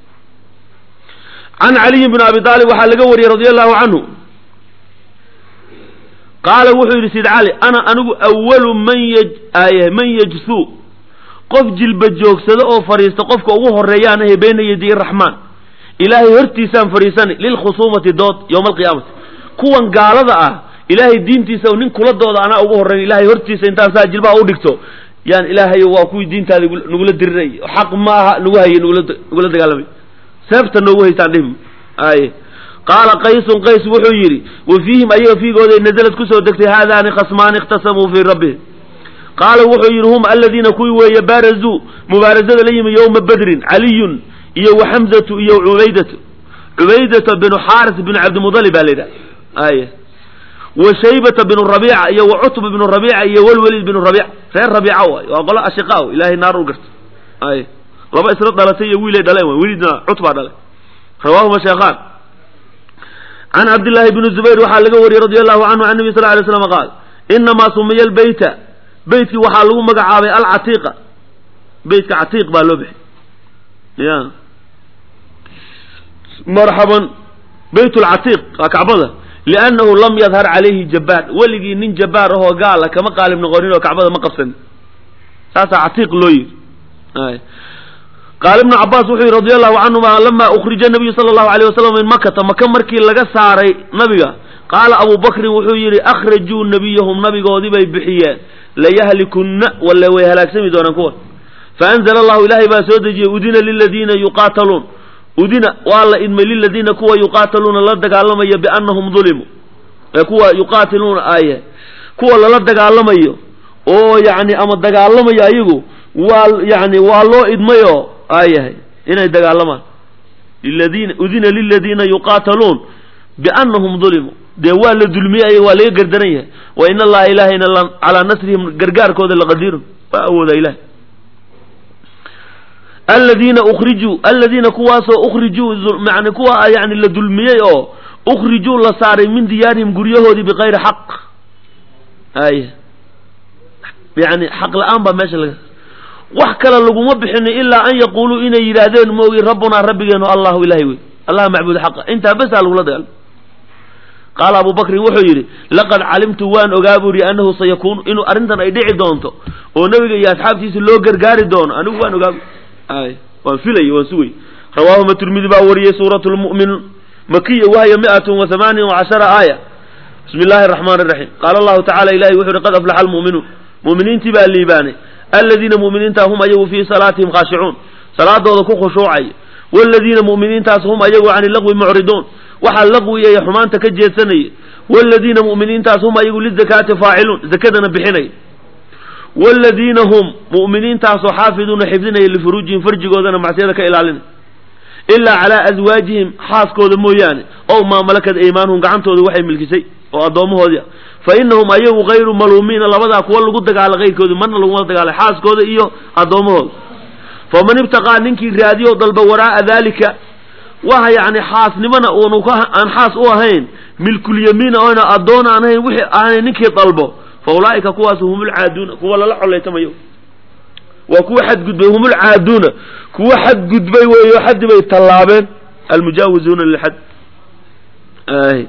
can caliyin bn abi aalib waxaa laga wariyey radia allahu canhu qaala wuxuu yidhi sid cali ana anigu awalu man yaj aye man yajsuu qof jilba joogsado oo fadhiista qofka ugu horeeyaan ahe bayna yadiy raxmaan ilaahay hortiisaan fadhiisanay lilkhusuumati dood yowma alqiyaamati kuwan gaalada ah ilaahay diintiisa nin kula dooda anaa ugu horreyn ilahay hortiisa intaan saa jilbaha u dhigto yaan ilaahay waa kuwii diintaada nagula dirinay xaq ma aha nagu hayay nagula dagaalamay seebta noogu haystaan dhihim ay qaala qaysun qays wuxuu yidhi wa fiihim ayaga fiigooday nazalad kusoo degtay haadaani khasmaani ikhtasamuu fii rabbihim qaala wuxuu yidhi hum aladiina kuwii weeye baarazuu mubaarazada la yimi yowma badrin caliyun iyo wa xamzatu iyo cubaydatu cubaydata binu xaaris binu cabdimudalib baa la yidhaha ay wa shaybata binu rabiica iyo wa cutba binu rabiica iyo walwaliid binu rabiica reer rabiica waay waa qolo ashiqa ilaahay naar u garta ay laba isla dhalatay iyo wiilay dhaleen waay weliidna cutbaa dhalay rawaahuma sheekhaan can cabdillaahi bni zubayr waxaa laga wariyey radi allahu canhu can nabi sal lay slam qaal inamaa sumiya lbeyta beytkii waxaa lagu magacaabay alcatiiqa beytka catiiq baa loo bixi ya marxaban beyt lcatiiq waa kacbada liannahu lam yadhar calayhi jabbaar weligii nin jabbaar ahoo gaala kama qaalib noqonin oo kacbada ma qabsanin saasaa catiiq loo yidhi qaala ibnu cabaas wuxuu yidhi radi allahu canhuma lama ukhrija nabiyu sala allahu alayh wasalam min makata maka markii laga saaray nabiga qaala abu bakrin wuxuu yidhi akhrajuu nabiyahum nabigoodii bay bixiyeen layahlikunna walla way halaagsami doonaan kuwan faanzala allahu ilaahay baa soo dejiyey udina liladiina yuqaataluun udina waa la idmay liladiina kuwa yuqaataluuna la dagaalamaya biannahum dulimuu ee kuwa yuqaatiluuna aye kuwa lala dagaalamayo oo yacni ama dagaalamayo ayagu waa yani waa loo idmayoo aayahay inay dagaalamaan liladiina udina liladiina yuqaataluun biannahum dulimuu dee waa la dulmiyey ayaga waa laga gardaran yahay wa in allaha ilaahayna calaa nasrihim gargaarkooda laqadiirun waa awooda ilahay aladiina ukrijuu aladiina kuwaasoo ukrijuu yani kuwa yani la dulmiyey oo ukrijuu la saaray min diyaarihim guryahoodii bikayri xaq ay yani xaq la-aan baa meesha laga wax kale laguma bixinin ilaa an yaquuluu inay yidhaahdeen moogi rabbunaa rabbigeenu allahu ilahay wey allah macbuud xaqa intaa besaa lagula dagaalma qaala abu bakrin wuxuu yidhi laqad calimtu waan ogaa buu yihi annahu sayakuunu inuu arrintan ay dhici doonto oo nebiga iyo asxaabtiisa loo gargaari doono anigu waan ogaa ay waan filay waan sugay rawaahuma tirmidi baa wariyey suurat lmu'minuun makiya wahya mi'atun wa hamaaniya wa cashara aaya bismi illaahi araxmaani iraxiim qaala allahu tacala ilahi wuxu uhi qad aflaxa almu'minuun mu'miniintii baa liibaanay aladiina mu'miniinta hum ayagu fii salaatihim khaashicuun salaadooda ku khushuucaya waaladiina mu'miniintaas hum ayagu cani laqwi mucriduun waxaa laqwiga iyo xumaanta ka jeedsanaya waaladiina mu'miniintaas hum ayagu lizakaati faaciluun zakadana bixinaya waaladiina hum mu'miniintaasoo xaafiduuna xifdinaya lifuruujihim farjigoodana macsiyada ka ilaalinaya ilaa calaa aswaajihim xaaskooda mooyaane ow maa malakat aymaanuhum gacantooda waxay milkisay oo addoommahoodii ah fa inahum ayagu hayru maluumiina labadaa kuwa lagu dagaala kayrkoodi marna laguma dagaalay xaaskooda iyo addoommahooda faman ibtaqaa ninkii raadiyo dalba waraa'a daalika waxa yacni xaasnimona uunu ka aan xaas u ahayn milkulyamiina oyna addoon aan ahayn wixii aanay ninkii dalbo fa ulaa'ika kuwaas humulcaaduuna kuwa lala collaytamayo waa kuwa xadgudbay humulcaaduuna kuwa xadgudbay weeyo xaddi bay tallaabeen almujaawizuuna lilxad ay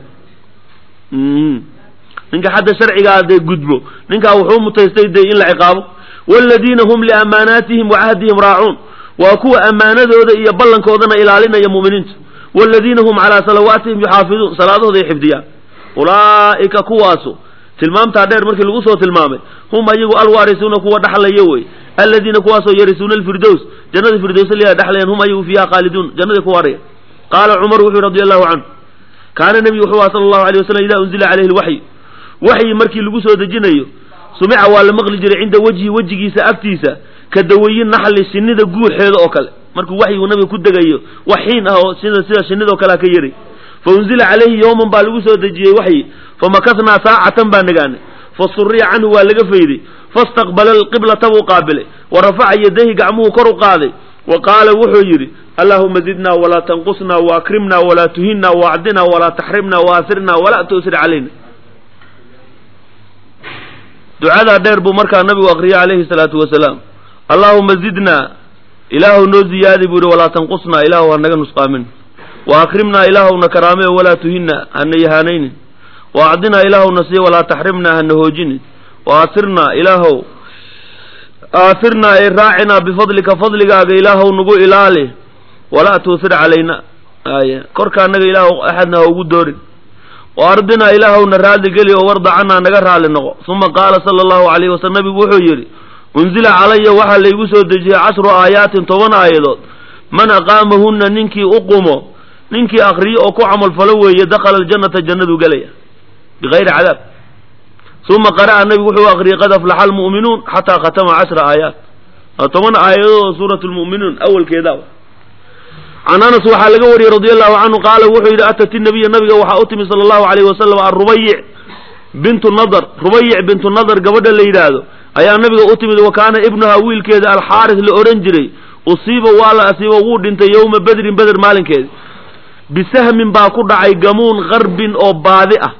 ninka xadda sharcigaa dee gudbo ninkaa wuxuu mutaystay dee in la ciqaabo waaladiina hum liamaanaatihim wa cahdihim raacuun waa kuwa ammaanadooda iyo ballankoodana ilaalinaya mu'miniintu waaladiina hum calaa salawaatihim yuxaafiduun salaadahooda ay xifdiyaan ulaa'ika kuwaasu tilmaamtaa dheer markii lagu soo tilmaamay hum ayagu alwaarisuuna kuwa dhaxlaya wey aladiina kuwaasoo yarisuuna alfirdows jannada firdowsa liyaa dhexlayaan hum ayagu fiiha khaaliduun jannada ku waaraya qaala cumar wuxuu radi allahu canhu kaana nebigu wuxuu aha sala allahu alay wasalam idaa unzila calayhi lwaxyu waxyi markii lagu soo dejinayo sumica waa la maqli jiray cinda wejhi wejigiisa agtiisa ka dawayin naxli shinida guuxeeda oo kale markuu waxyigu nabiga ku degayo wax xiin ah oo sida sida shinidoo kalea ka yaray fa unzila calayhi yowman baa lagu soo dejiyey waxyi famakasnaa saacatan baa nagaanay fasuriya canhu waa laga fayday fastaqbala alqiblata buu qaabilay wa rafaca yadayhi gacmuhu kor u qaaday wa qaala wuxuu yidhi allahuma zidna walaa tanqusna waakrimna walaa tuhinna waacdina walaa taxrimna waasirna walaa tu'sir calayna ducadaa dheer buu markaa nabigu akriyay calayhi salaatu wasalaam allaahuma zidna ilaahu noo ziyaadi buu yihi walaa tanqusna ilaahu hanaga nusqaamin wa akrimna ilaahuna karaamee walaa tuhinna hana yahaanaynin wa acdinaa ilaahuna siiya walaa taxrimna hana hoojinin wa aasirna ilaahow aasirnaa ay raacinaa bifadlika fadligaaga ilaahow nagu ilaali walaa tuusir calayna ay korka anaga ilaahu axadna ha ugu doorin wa ardinaa ilaahowna raadli geli oo warda canaa naga raali noqo uma qaala sala allahu alayhi wasalam nabigu wuxuu yidhi unzila calaya waxaa laygu soo dejiyey cashru aayaatin toban aayadood man aqaamahunna ninkii u qumo ninkii akriyo oo ku camalfalo weeye dakhala aljannata jannaduu gelaya bigayri cadaab uma qara'a nabigu wuxuu akriyey qad aflaxa almu'minuun xataa khatama cashra aayaat toban aayadood oo suurat lmu'minuun awalkeedaa can anas waxaa laga wariyey radi allahu canhu qaala wuxuu yidhi atat inabiya nabiga waxaa u timi sala allahu alayhi wasalam arubayic bintu nadar rubayic bintu nadar gabadha la yidhaahdo ayaa nabiga u timid wa kaana ibnuha wiilkeeda alxaaris la odhan jiray usiiba waa la asiibo wuu dhintay yowma bedrin beder maalinkeedi bisahmin baa ku dhacay gamuun qarbin oo baadi ah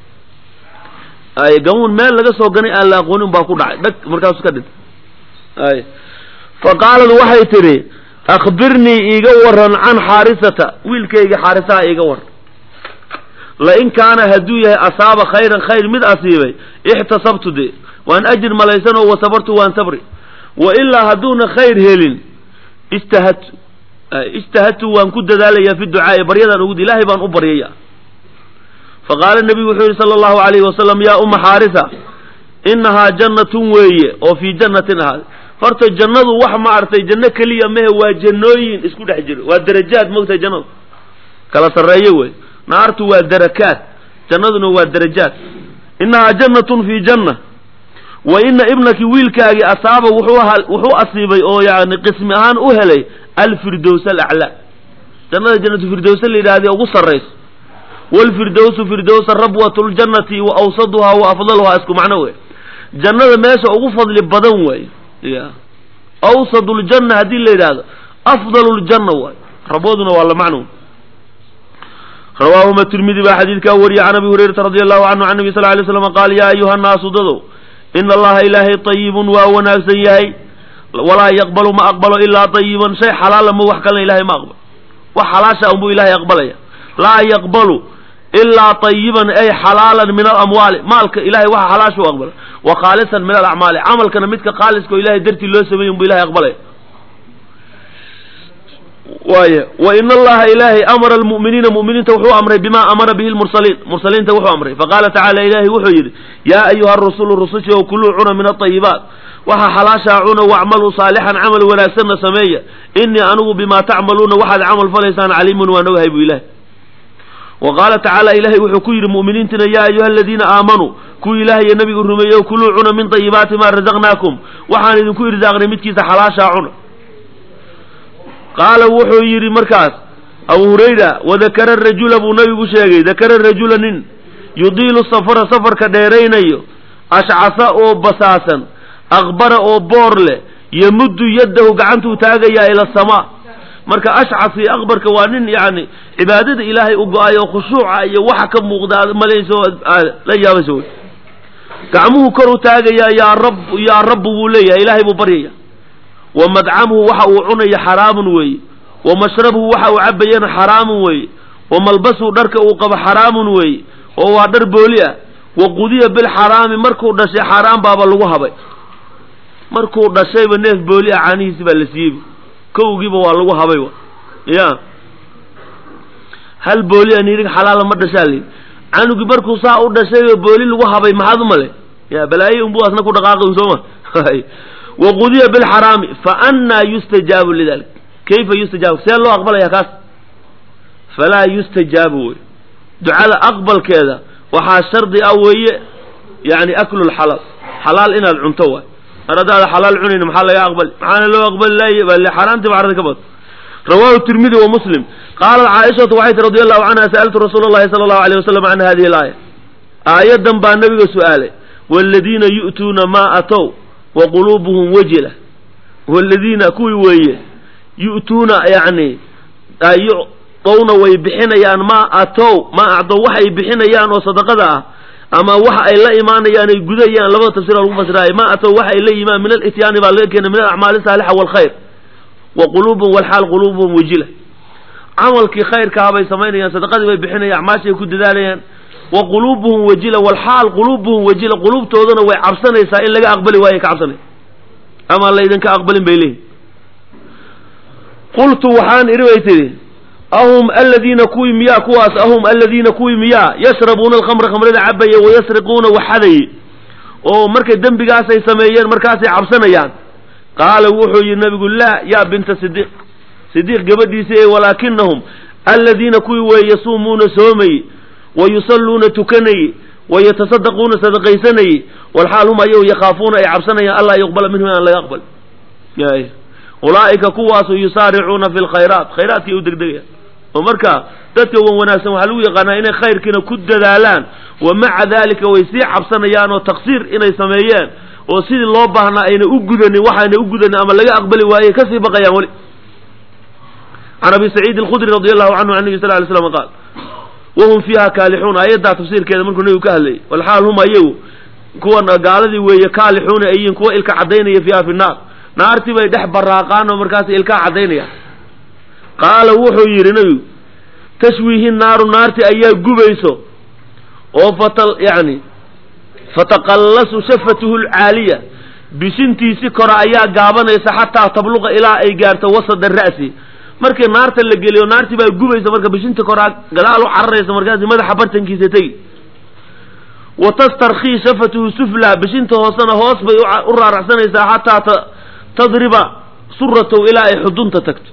ay gamuun meel laga soo ganay aan la aqoonin baa ku dhacay dhag markaasu ka dhintay ay fa qaalad waxay tidhi akhbirnii iiga waran can xaarisata wiilkayga xaarisaha iiga waran lain kaana hadduu yahay asaaba khayran khayr mid asiibay ixtasabtu de waan ajir malaysanoo wasabartu waan sabri wa ilaa hadduuna khayr helin istahadtu ijtahadtu waan ku dadaalayaa fi ducaa'i baryadaan ugu ilaahay baan u baryaya faqaala nebigu wuxuu yihi sala allahu alayhi wasalam yaa uma xaarisa inahaa jannatun weeye oo fii jannatin ahaaday horta jannadu wax ma artay janno keliya mehe waa jannooyin isku dhex jiro waa darajaad mogtahay jannadu kala sarreeyo wey naartu waa darakaat jannaduna waa darajaad inahaa jannatun fii janna wa ina ibnaki wiilkaagii asaaba wuxuu wuxuu asiibay oo yani qismi ahaan u helay alfirdows alaclaa jannada jannatu firdowsa la yidhahda ugu sarrayso waalfirdowsu firdowsa rabwatu ljannati wa awsaduhaa wa afdaluhaa isku macno wey jannada meesha ugu fadli badan waay ya awsad ljanna haddii la yidhaahdo afdal ljanna waay rabwaduna waa la macno rawaahuma tirmidi baa xadiidkaa wariyay can abi hurayrata radi allahu canhu can nabi sal lay slam qaal yaa ayuha naasu dadow ina allaha ilaahay ayibun waa wanaagsan yahay walaa yaqbalu ma aqbalo ilaa ayiban shay xalaala ma wax kalena ilahay ma aqbalo wax xalaasha unbuu ilahay aqbalaya laa yaqbalu ilaa ayiban ay xalaalan min alamwaali maalka ilahay waxa xalaasha u aqbala wa khaalisan min alacmaali camalkana midka khaaliska oo ilahay dartii loo sameeyey unbuu ilahay aqbalaya waaya wa ina allaha ilaahay amara almu'miniina mu'miniinta wuxuu amray bima amara bihi lmursaliin mursaliinta wuxuu amray faqaala tacala ilaahay wuxuu yidhi yaa ayuha rusulu rusushi ow kuluu cuna min aayibaat waxa xalaashaa cuna wacmaluu saalixan camal wanaagsanna sameeya inii anigu bimaa tacmaluuna waxaad camal falaysaan caliimun waan ogahay buu ilahay wa qaala tacaala ilahay wuxuu ku yidhi mu'miniintina yaa ayuha aladiina aamanuu kuwii ilahay iyo nabigu rumeeyo kuluu cuna min ayibaati maa razaqnaakum waxaan idinku irsaaqnay midkiisa xalaashaa cuna qaala wuxuu yidhi markaas abu hurayra wadakara rajula buu nabigu sheegay dakara rajula nin yudiilu safara safarka dheeraynayo ashcasa oo basaasan aqbara oo boor leh yamuddu yaddahu gacantuu taagayaa ila asamaa marka ashcas iyo akbarka waa nin yani cibaadada ilaahay u go-ay oo khushuuca iyo waxa ka muuqda aad malayso la yaabaysa wey gacmuhu kor u taagayaa yaa rab yaa rabbu buu leeyahay ilaahay buu baryaya wa madcamuhu waxa uu cunaya xaraamun weeye wa mashrabuhu waxa uu cabayana xaraamun weeye wa malbasuhu dharka uu qabo xaraamun weeye oo waa dhar booli ah wa qudiya bilxaraami markuu dhashay xaaraan baaba lagu habay markuu dhashayba neef booli ah caanihiisi baa la siiyeyba kowgiiba waa lagu habay wa ya hal booli a nirig xalaala ma dhashaa li canugii markuu saa u dhashayba booli lagu habay maxaad u male ya balaaye unbu asna ku dhaqaaqi sooma wa qudiya bilxaraami fa annaa yustajaabu lidalik kayfa yustajaabu see loo aqbalaya kaas falaa yustajaabu wey ducada aqbalkeeda waxaa shardi ah weeye yani aklu lxalaal xalaal inaad cunto waay mar haddaada xalaal cunayn maxaa laga aqbali maxaana loo aqbali laay xaaraantii ba carada ka bad rawahu tirmidi wa muslim qaalat caaishatu waxay ti radi allahu canha sa'altu rasuula allahi sala allahu alayh wasalam can hadihi alaaya aayadan baa nabiga su-aalay waaladiina yu'tuuna maa atow wa quluubuhum wajila waaladiina kuwii weeye yu'tuuna yani yuctowna way bixinayaan maa atow maa acdow waxay bixinayaan oo sadaqada ah ama waxa ay la imaanayaan ay gudayaan labada tafsir lagu fasiraay ma atow waxa ay la yimaan min alityaani baa laga keenay min alacmaali saalixa waalkhayr wa quluubuhum walxaal quluubuhum wajila camalkii khayrkaa bay samaynayaan sadaqadii bay bixinayaan acmaashay ku dadaalayaan wa quluubuhum wajila walxaal quluubuhum wajila quluubtoodana way cabsanaysaa in laga aqbali waaye ka cabsanay ama laydinka aqbalin bay leeyihin qultu waxaan idhi bay tidhi ahum aladiina kuwii miyaa kuwaas ahum aladiina kuwii miyaa yashrabuuna alkhamra khamrada cabaya wayasriquuna waxadaye oo markay dembigaasay sameeyeen markaasay cabsanayaan qaala wuxuu yidhi nabigu laa yaa binta sidiiq sidiiq gabadhiisi ee walaakinahum aladiina kuwii weeye yasuumuuna soomaye wa yusalluuna tukanaye wa yatasaddaquuna sadaqaysanaye walxaal hum ayagu yakhaafuuna ay cabsanayaan allaa yuqbala minhum aan laga aqbal ulaa'ika kuwaasu yusaaricuuna fi lkhayraat khayraadkay u degdegayaan oo marka dadka wan wanaagsan waxaa lagu yaqaanaa inay khayrkiina ku dadaalaan wa maca dalika way sii cabsanayaan oo taqsiir inay sameeyeen oo sidii loo baahnaa ayna u gudanin waxaana u gudanin ama laga aqbali waaye kasii baqayaan weli can abi saciid alkhudri radi allahu canhu can nabi sal ly slam qaal wahum fiiha kaalixuun aayaddaa tafsiirkeeda markuu nebigu ka hadlayay walxaal hum ayagu kuwan gaaladii weeye kaalixuuna ayiin kuwa ilka cadaynaya fiiha fi naar naartii bay dhex baraaqaan oo markaas ilkaa cadaynayaan qaala wuxuu yidhi nebigu tashwiihi naaru naarti ayaa gubayso oo fata yani fataqallasu shafatuhu lcaaliya bishintiisi kore ayaa gaabanaysa xataa tabluqa ilaa ay gaarto wasada ra'si markii naarta la geliyo naartii baa gubaysa marka bishinta koraa gadaal u cararaysa markaasi madaxa bartankiisa tegi wa tastarkhii shafatuhu sufla bishinta hoosena hoos bay u raaracsanaysaa xataa tadriba suratow ilaa ay xudunta tagto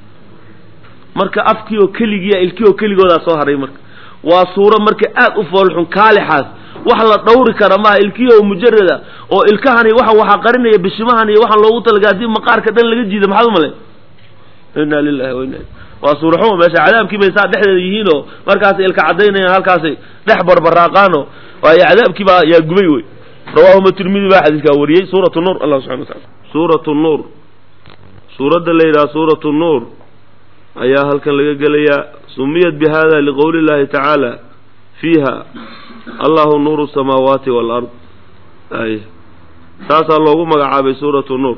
marka afkii oo keligiiya ilkii oo keligoodaa soo haray marka waa suuro marka aad u foolxun kaalixaas wax la dhawri kara maaha ilkii oo mujarada oo ilkahani waxa waxaa qarinaya bishimahan iyo waxaan loogu talaga haddii maqaarka dhan laga jiida maxaad umale inna lilahi wa inna waa suuraxuma meesha cadaabkii bay saa dhexdeeda yihiin oo markaasay ilka cadaynayaan halkaasay dhex barbaraaqaano waayo cadaabkii baa yaa gubay wey rawaahuma tirmidi baa xadiiskaa wariyey suurat nuur allah subxana watacala suurat nuur suuradda la yidhaha suurat nuur ayaa halkan laga gelayaa sumiyat bi hada liqowli illahi tacaala fiiha allahu nuuru samaawaati waalard ay saasaa loogu magacaabay suuratu nuur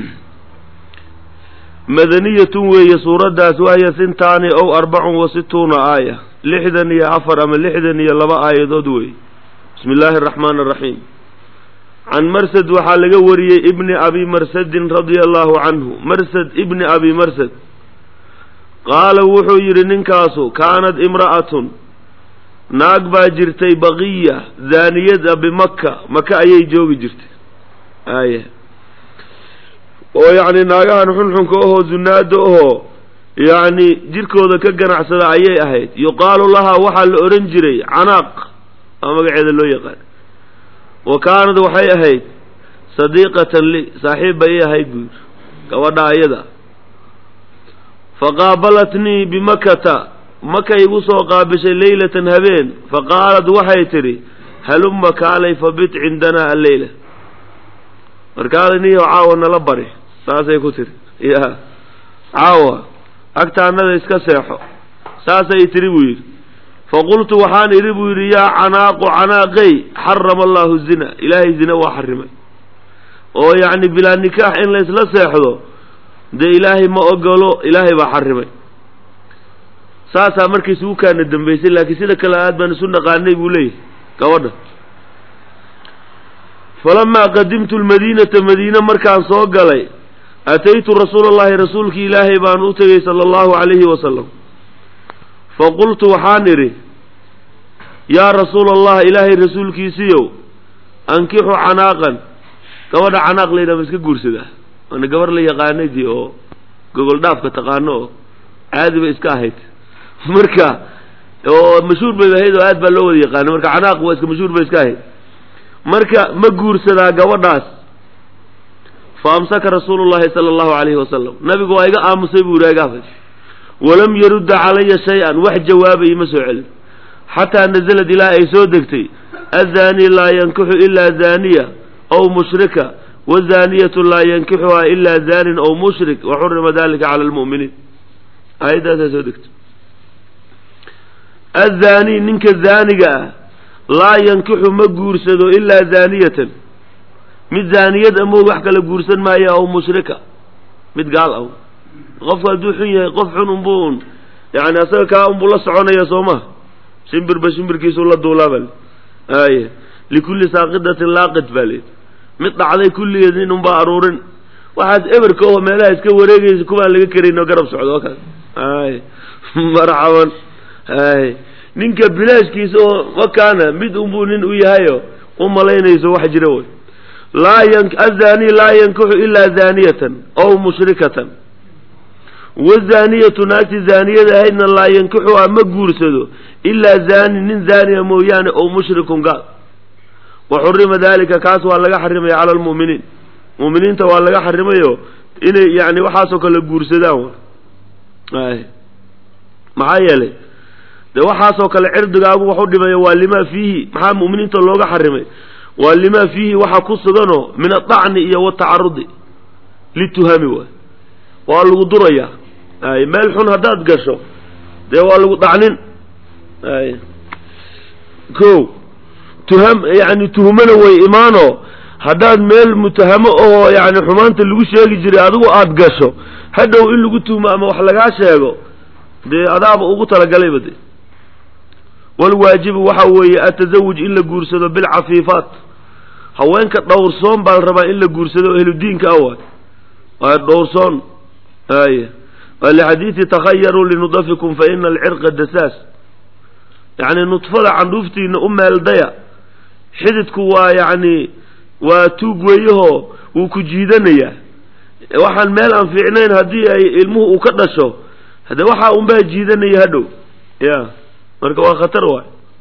madaniyatun weeye suuraddaas wahya sintaani ow arbacun wa situuna aaya lixdan iyo afar ama lixdan iyo laba aayadood weeye bismi illaahi araxmaani araxiim can marsad waxaa laga wariyey ibni abi marsadin radia allahu canhu marsad ibni abi marsad qaala wuxuu yidhi ninkaasu kaanad imra'atun naag baa jirtay baqiya daaniyada bimaka maka ayay joogi jirtay aya oo yacni naagahan xunxunka ahoo zunaada ahoo yacni jirkooda ka ganacsada ayay ahayd yuqaalu lahaa waxaa la odhan jiray canaaq aa magaceeda loo yaqaan wa kaanad waxay ahayd sadiiqatan li saaxiib bay ahayd buu yidhi gabadha ayada faqaabalatnii bimakata makay igu soo qaabishay leylatan habeen faqaalad waxay tidhi halumma kaalay fabit cindanaa alleyla markaada niyo caawa nala bari saasay ku tiri ya caawa agtaannada iska seexo saasay tiri buu yidhi faqultu waxaan idhi buu yidhi yaa canaaqu canaaqey xarama allahu zina ilaahay zina waa xarimay oo yacni bilaa nikaax in la isla seexdo dee ilaahay ma ogolo ilaahay baa xarimay saasaa markay isugu kaana dambaysay laakiin sida kale aad baan isu naqaanay buu leeyahay gabadha falamaa qadimtu lmadiinata madiine markaan soo galay ataytu rasuula allahi rasuulkii ilaahay baan u tegey sala allahu calayhi wasalam faqultu waxaan idhi yaa rasuula allah ilaahay rasuulkiisiiyow ankixu canaaqan gabadha canaaq laydhaha ma iska guursadaa waana gabar la yaqaanadii oo gogol dhaafka taqaano oo caadi bay iska ahayd marka oo mashhuur bay ahayd oo aad baa loo wada yaqaanay marka canaaq waa iska mashhuur bay iska ahayd marka ma guursadaa gabadhaas fa amsaka rasuulu llahi sala allahu calayhi wasalam nabigu waa iga aamusay buu yidhi igaafay walam yarudda calaya shay-an wax jawaabay ima soo celin xataa nazalad ilaa ay soo degtay azaani laa yankixu ilaa zaaniya aw mushrika wazaaniyatu laa yankixuhaa ilaa zaanin aw mushrik waxurima dalika cala lmu'miniin aayaddaasaa soo degtay azaani ninka zaaniga ah laa yankixu ma guursado ilaa zaaniyatan mid zaaniyad amoog wax kala guursan maayo aw mushrika mid gaal aw qofku hadduu xun yahay qof xun unbuu un yani asaga kaa unbuu la soconaya soo maha shimbirba shimbirkiisuu la duulaabal aye likulli saaqidatin laaqid baa leedi mid dhacday kulligeed nin unbaa aruurin waxaad eberka oo meelaha iska wareegaysa kuwaan laga karayn oo garab socdo oo kale ay marxaban ay ninka bilaashkiisa oo wakaana mid unbuu nin u yahayo u malaynayso wax jira wey laa yan azani laa yankixu ilaa zaaniyatan aw mushrikatan wazaaniyatu naagti zaaniyada ahaydna laa yankixuhaa ma guursado ilaa zaani nin zaaniya mooyaane ow mushrikun gaal wa xurima dalika kaas waa laga xarimaya cala almu'miniin mu'miniinta waa laga xarimayo inay yani waxaasoo kale guursadaan ay maxaa yeelay dee waxaasoo kale cirdigaagu wax u dhimayo waa limaa fiihi maxaa mu'miniinta looga xarimay waa limaa fiihi waxa ku suganoo min adacni iyo watacarudi lituhami waay waa lagu durayaa ay meel xun haddaad gasho dee waa lagu dacnin ay ko tuham yani tuhmana way imaano haddaad meel mutahamo oo yani xumaanta lagu sheegi jiray adigu aada gasho hadhow in lagu tuhmo ama wax lagaa sheego dee adaaba ugu talagalayba de walwaajibu waxa weeye atazawuj in la guursado bilcafiifaat haweenka dhowrsoon baa la rabaa in la guursado o ehludiinka ah waay waa dhowrsoon ay lixadiidi takhayaruu linudafikum fa ina alcirqa dasaas yacni nudfada candhuuftiina u meeldaya xididku waa yacni waa tuug weeyahoo wuu ku jiidanayaa waxaan meel aan fiicnayn haddii ay ilmuhu uu ka dhasho hade waxaa unbaa jiidanaya hadhow ya marka waa khatar waay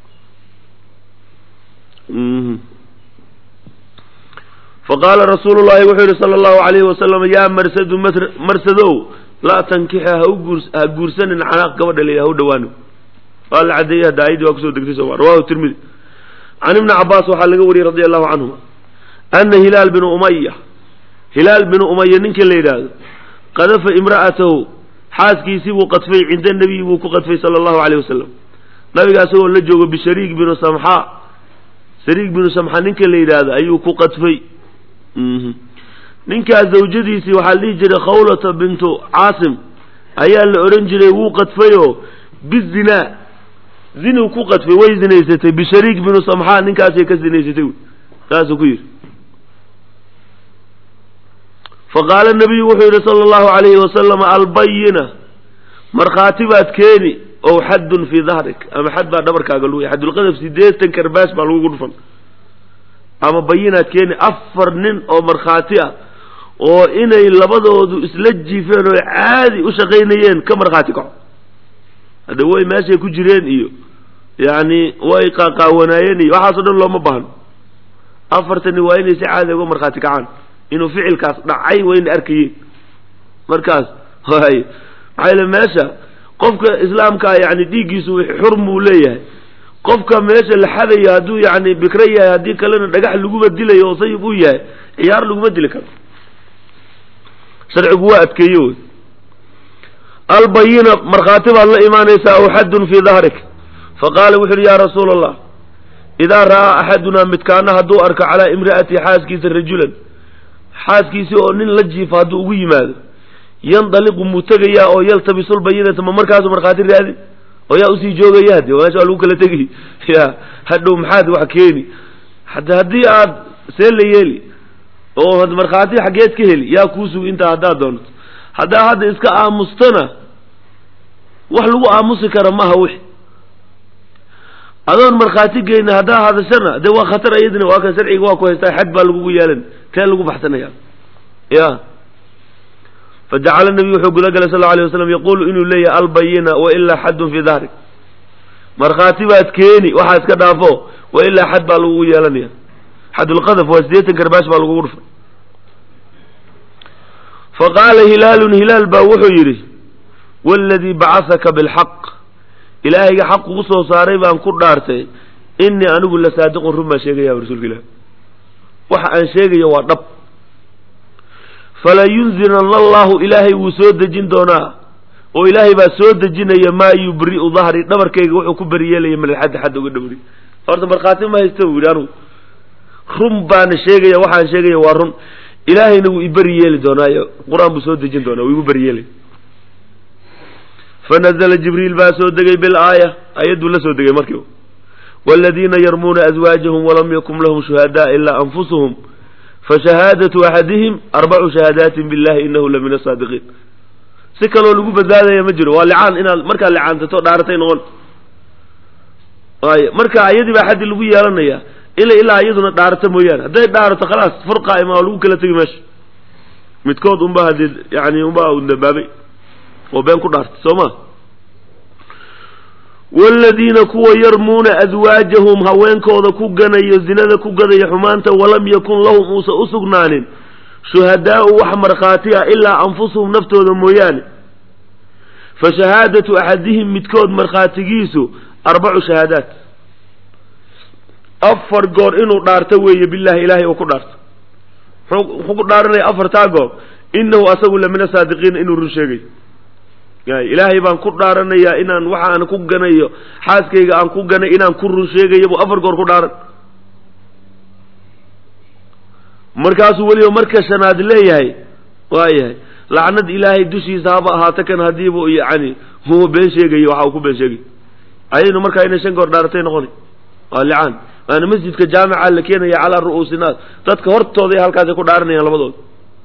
faqaala rasuulu llahi wuxuu yihi sala allahu alayhi wasalam yaa marsadu marsadow laa tankixa ha uguur ha guursanin canaaq gabadha la ha u dhawaano waa la cadeeyey hadda ayadii waa kusoo degtay soma rawahu tirmidi can ibni cabaas waxaa laga wariyey radi allahu canhuma ana hilaal binu umaya hilaal binu umaya ninka la yidhaahdo qadafa imra'atahu xaaskiisii buu qadfay cinda nabiyi buu ku qadfay sala allahu alayh wasalam nabiga asagoo la joogo bishariik binu samxa shariik binu samxa ninka la yidhaahdo ayuu ku qadfay ninkaas zawjadiisii waxaa la dhihi jiray khawlata bintu caasim ayaa la odhan jiray wuu qadfayoo bizinaa zinuu ku qadfay way zinaysatay bishariik binu samxa ninkaasay ka zinaysatay saasuu ku yidhi faqaala nabiyu wuxuu yidhi sala allahu alayhi wasalam albayina markhaati baad keeni ow xaddun fii dahrik ama xad baa dhabarkaaga lagu xadulqadaf sideetan karbaas baa lagugu dhufan ama bayinaad keeni afar nin oo markhaati ah oo inay labadoodu isla jiifeen oo caadi u shaqaynayeen ka markhaati kaco hadda way meeshay ku jireen iyo yacni way qaaqaawanaayeen iyo waxaasoo dhan looma baahno afartani waa inay si caadi uga markhaati kacaan inuu ficilkaas dhacay wayna arkayeen markaas hay maxaa yile meesha qofka islaamkaa yani dhiiggiisu xurm buu leeyahay qofka meesha la xadayo hadduu yani bikro yahay haddii kalena dhagax laguma dilayo oo sayib u yahay ciyaar laguma dili karo sharcigu waa adkeeye wey albayina markhaati baad la imaanaysaa aw xaddun fii dahrik faqaala wuxu uhi yaa rasuula allah idaa ra'aa axadunaa midkaana hadduu arko calaa imra'ati xaaskiisa rajulan xaaskiisii oo nin la jiifa hadduu ugu yimaado yandaliqu muu tegayaa oo yaltabisulbayinata ma markaasu markhaati raadi oo yaa usii joogaya de meesha waa lagu kala tegi ya hadhow maxaad wax keeni hada haddii aad see la yeeli oo markhaati xaggeed ka heli yaa kuu sugi intaa haddaad doonto haddaa hadda iska aamustana wax lagu aamusi kara maaha wixi adoon markhaati geyna haddaa hadashana dee waa khatar iyadina waa kan sharciga waa ku haystaa xad baa lagugu yeelan tee lagu baxsanaya ya fajacala nabiyu wuxuu guda galay sal lla alay waslam yaqulu inuu leeyahay albayina wailaa xaddun fii dahri markhaati baad keeni waxaa iska dhaafo wailaa xad baa lagugu yeelanaya xadulqadaf waa sideetan karbaash baa lagugu dhufay faqaala hilaalun hilaal baa wuxuu yidhi waladii bacasaka bilxaq ilaahayga xaq kugu soo saaray baan ku dhaartay inii anigu la saadiqun run baan sheegaya rasuulka ilah waxa aan sheegayo waa dhab falayunzilana allahu ilaahay wuu soo dejin doonaa oo ilaahay baa soo dejinaya maa yubri'u dahri dhabarkayga wuxuu ku beriyeelaya min alxaddi xadd uga dhawri horta markhaati ma haysta buu yidhi anugu run baana sheegaya waxaan sheegaya waa run ilaahayna wuu iberi yeeli doonaayo qur-aan buu soo dejin doonaa wuu igu beriyeelay fanazla jibriil baa soo degay bilaaya ayadduu la soo degay markiiba waladiina yarmuuna azwaajahum walam yakun lahum shuhadaa ilaa anfusuhum fashahaadatu axadihim arbacu shahaadaatin billahi inahu la min asaadiqiin si kaloo lagu badbaadaya ma jiro waa licaan inaad markaad licaantato dhaaratay noqon ay marka ayadii baa xaddi lagu yeelanaya ila ilaa iyaduna dhaarato mooyaane hadday dhaarato khalaas furqaima waa lagu kala tegi meesha midkood unba hadii yani unba dabaabay oo been ku dhaartay soo ma waaladiina kuwa yarmuuna aswaajahum haweenkooda ku ganayo zinada ku gadaya xumaanta walam yakun lahum uusan u sugnaanin shuhadaau wax markhaati ah ilaa anfusuhum naftooda mooyaane fa shahaadatu axadihim midkood markhaatigiisu arbacu shahaadaat afar goor inuu dhaarto weeye billahi ilaahay uu ku dhaarto muxuu ku dhaaranaya afartaa goor inahu asagu la min asaadiqiina inuu run sheegayo ilaahay baan ku dhaaranayaa inaan waxa aan ku ganayo xaaskayga aan ku ganay inaan ku run sheegayo buu afar goor ku dhaaran markaasuu weliba marka shanaad leeyahay waayahay lacnad ilaahay dushiisa haba ahaato kan hadiibu yani huwa been sheegayo waxa uu ku been sheegay ayaynu markaa inay shan goor dhaaratay noqoni waa licaan waana masjidka jaamica la keenaya calaa ru'uusi naas dadka hortooda halkaasay ku dhaaranayaan labadooda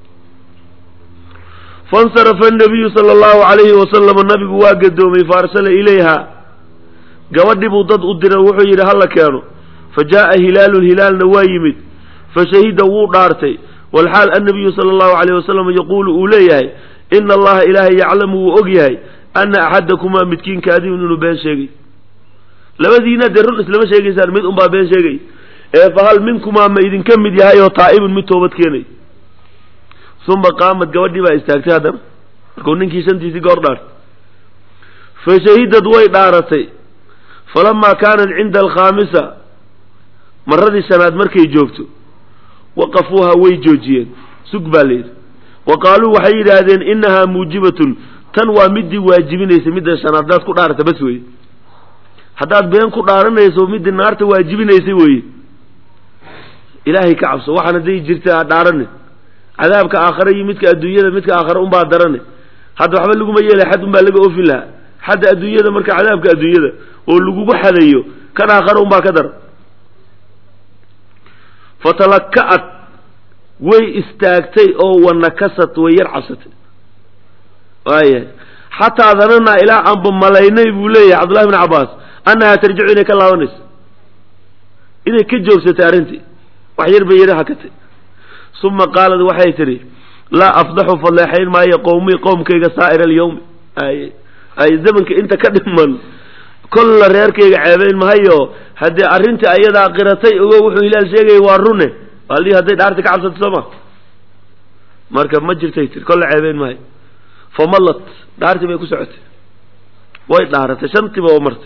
fansarafa nabiyu sala allahu calayhi wasalama nabigu waa gadoomay faarsala ilayha gabadhii buu dad u diray wuxuu yidhi hala keeno fa jaa'a hilaalun hilaalna waa yimid fa shahida wuu dhaartay walxaal annabiyu sala allahu calayh wasalam yaquulu uu leeyahay ina allaha ilaahay yaclamu wuu og yahay ana axadakumaa midkiin kaadibun inuu been sheegay labadiina dee run islama sheegaysaan mid unbaa been sheegay ee fahal minkumaa ma idinka mid yahay oo taa'ibun mid toobad keenay uma qaamad gabadhii baa istaagtay haddana markuu ninkii shantiisii goor dhaartay fa shahidad way dhaaratay falamaa kaanat cinda alkhaamisa maradii shanaad markay joogto waqafuuha way joojiyeen sug baa layidhi wa qaaluu waxay yidhaahdeen inahaa muujibatun tan waa midii waajibinaysa midda shanaad haddaad ku dhaarata bas weye haddaad been ku dhaaranayso midii naarta waajibinaysay weye ilaahay ka cabso waxaan hadday jirta ha dhaarane cadaabka aakhare iyo midka adduunyada midka aakhare unbaa darane hadda waxba laguma yeelay xad unbaa laga oofin lahaa xadda adduunyada marka cadaabka adduunyada oo lagugu xadayo kan aakhare unbaa ka dara fatalaka'at way istaagtay oo wanakasat way yar cabsatay waaya xataa dananaa ilaa aanba malaynay buu leeyahay cabdullahi bn cabbaas annahaa tarjicu inay ka laabanayso inay ka joogsatay arrintii wax yar bay yari hakatay uma qaalad waxay tidhi laa afdaxu fadleexayn maayo qowmii qowmkayga saa'ira alyawmi ay ay zamanka inta ka dhiman kolla reerkayga ceebayn mahayo haddii arrintii ayadaa qiratay ogo wuxuu hilaal sheegaya waa rune aldii hadday dhaarti ka cabsatay soo ma marka ma jirtay tir kolla ceebayn mahayo famallat dhaartii bay ku socotay way dhaaratay shantiiba oo martay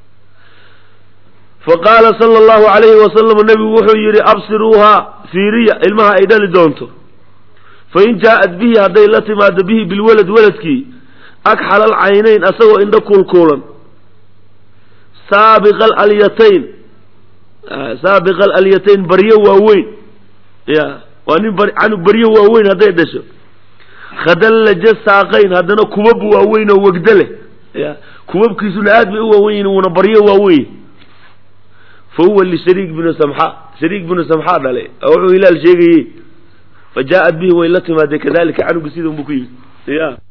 faqaala sala allahu calayhi wasalam nebigu wuxuu yidhi absiruuha fiiriya ilmaha ay dhali doonto fain jaa'at bihi hadday la timaado bihi bilwalad waladkii akxal alcaynayn asagoo indho kuulkuulan saabiqa alyatayn saabiqa alyatayn baryo waaweyn ya waa nin canug baryo waaweyn hadday dhasho khadallaja saaqayn haddana kubab waaweyn oo wegdo leh ya kubabkiisuna aad bay u waawen yihin wuuna baryo waaweyn fa huwa lishariik binu samxa shariik binu samxa dhale oo wuxuu hilaal sheegayey fa jaa-ad bihi way la timaadee kadalika canuga sida unbu ku yimid ya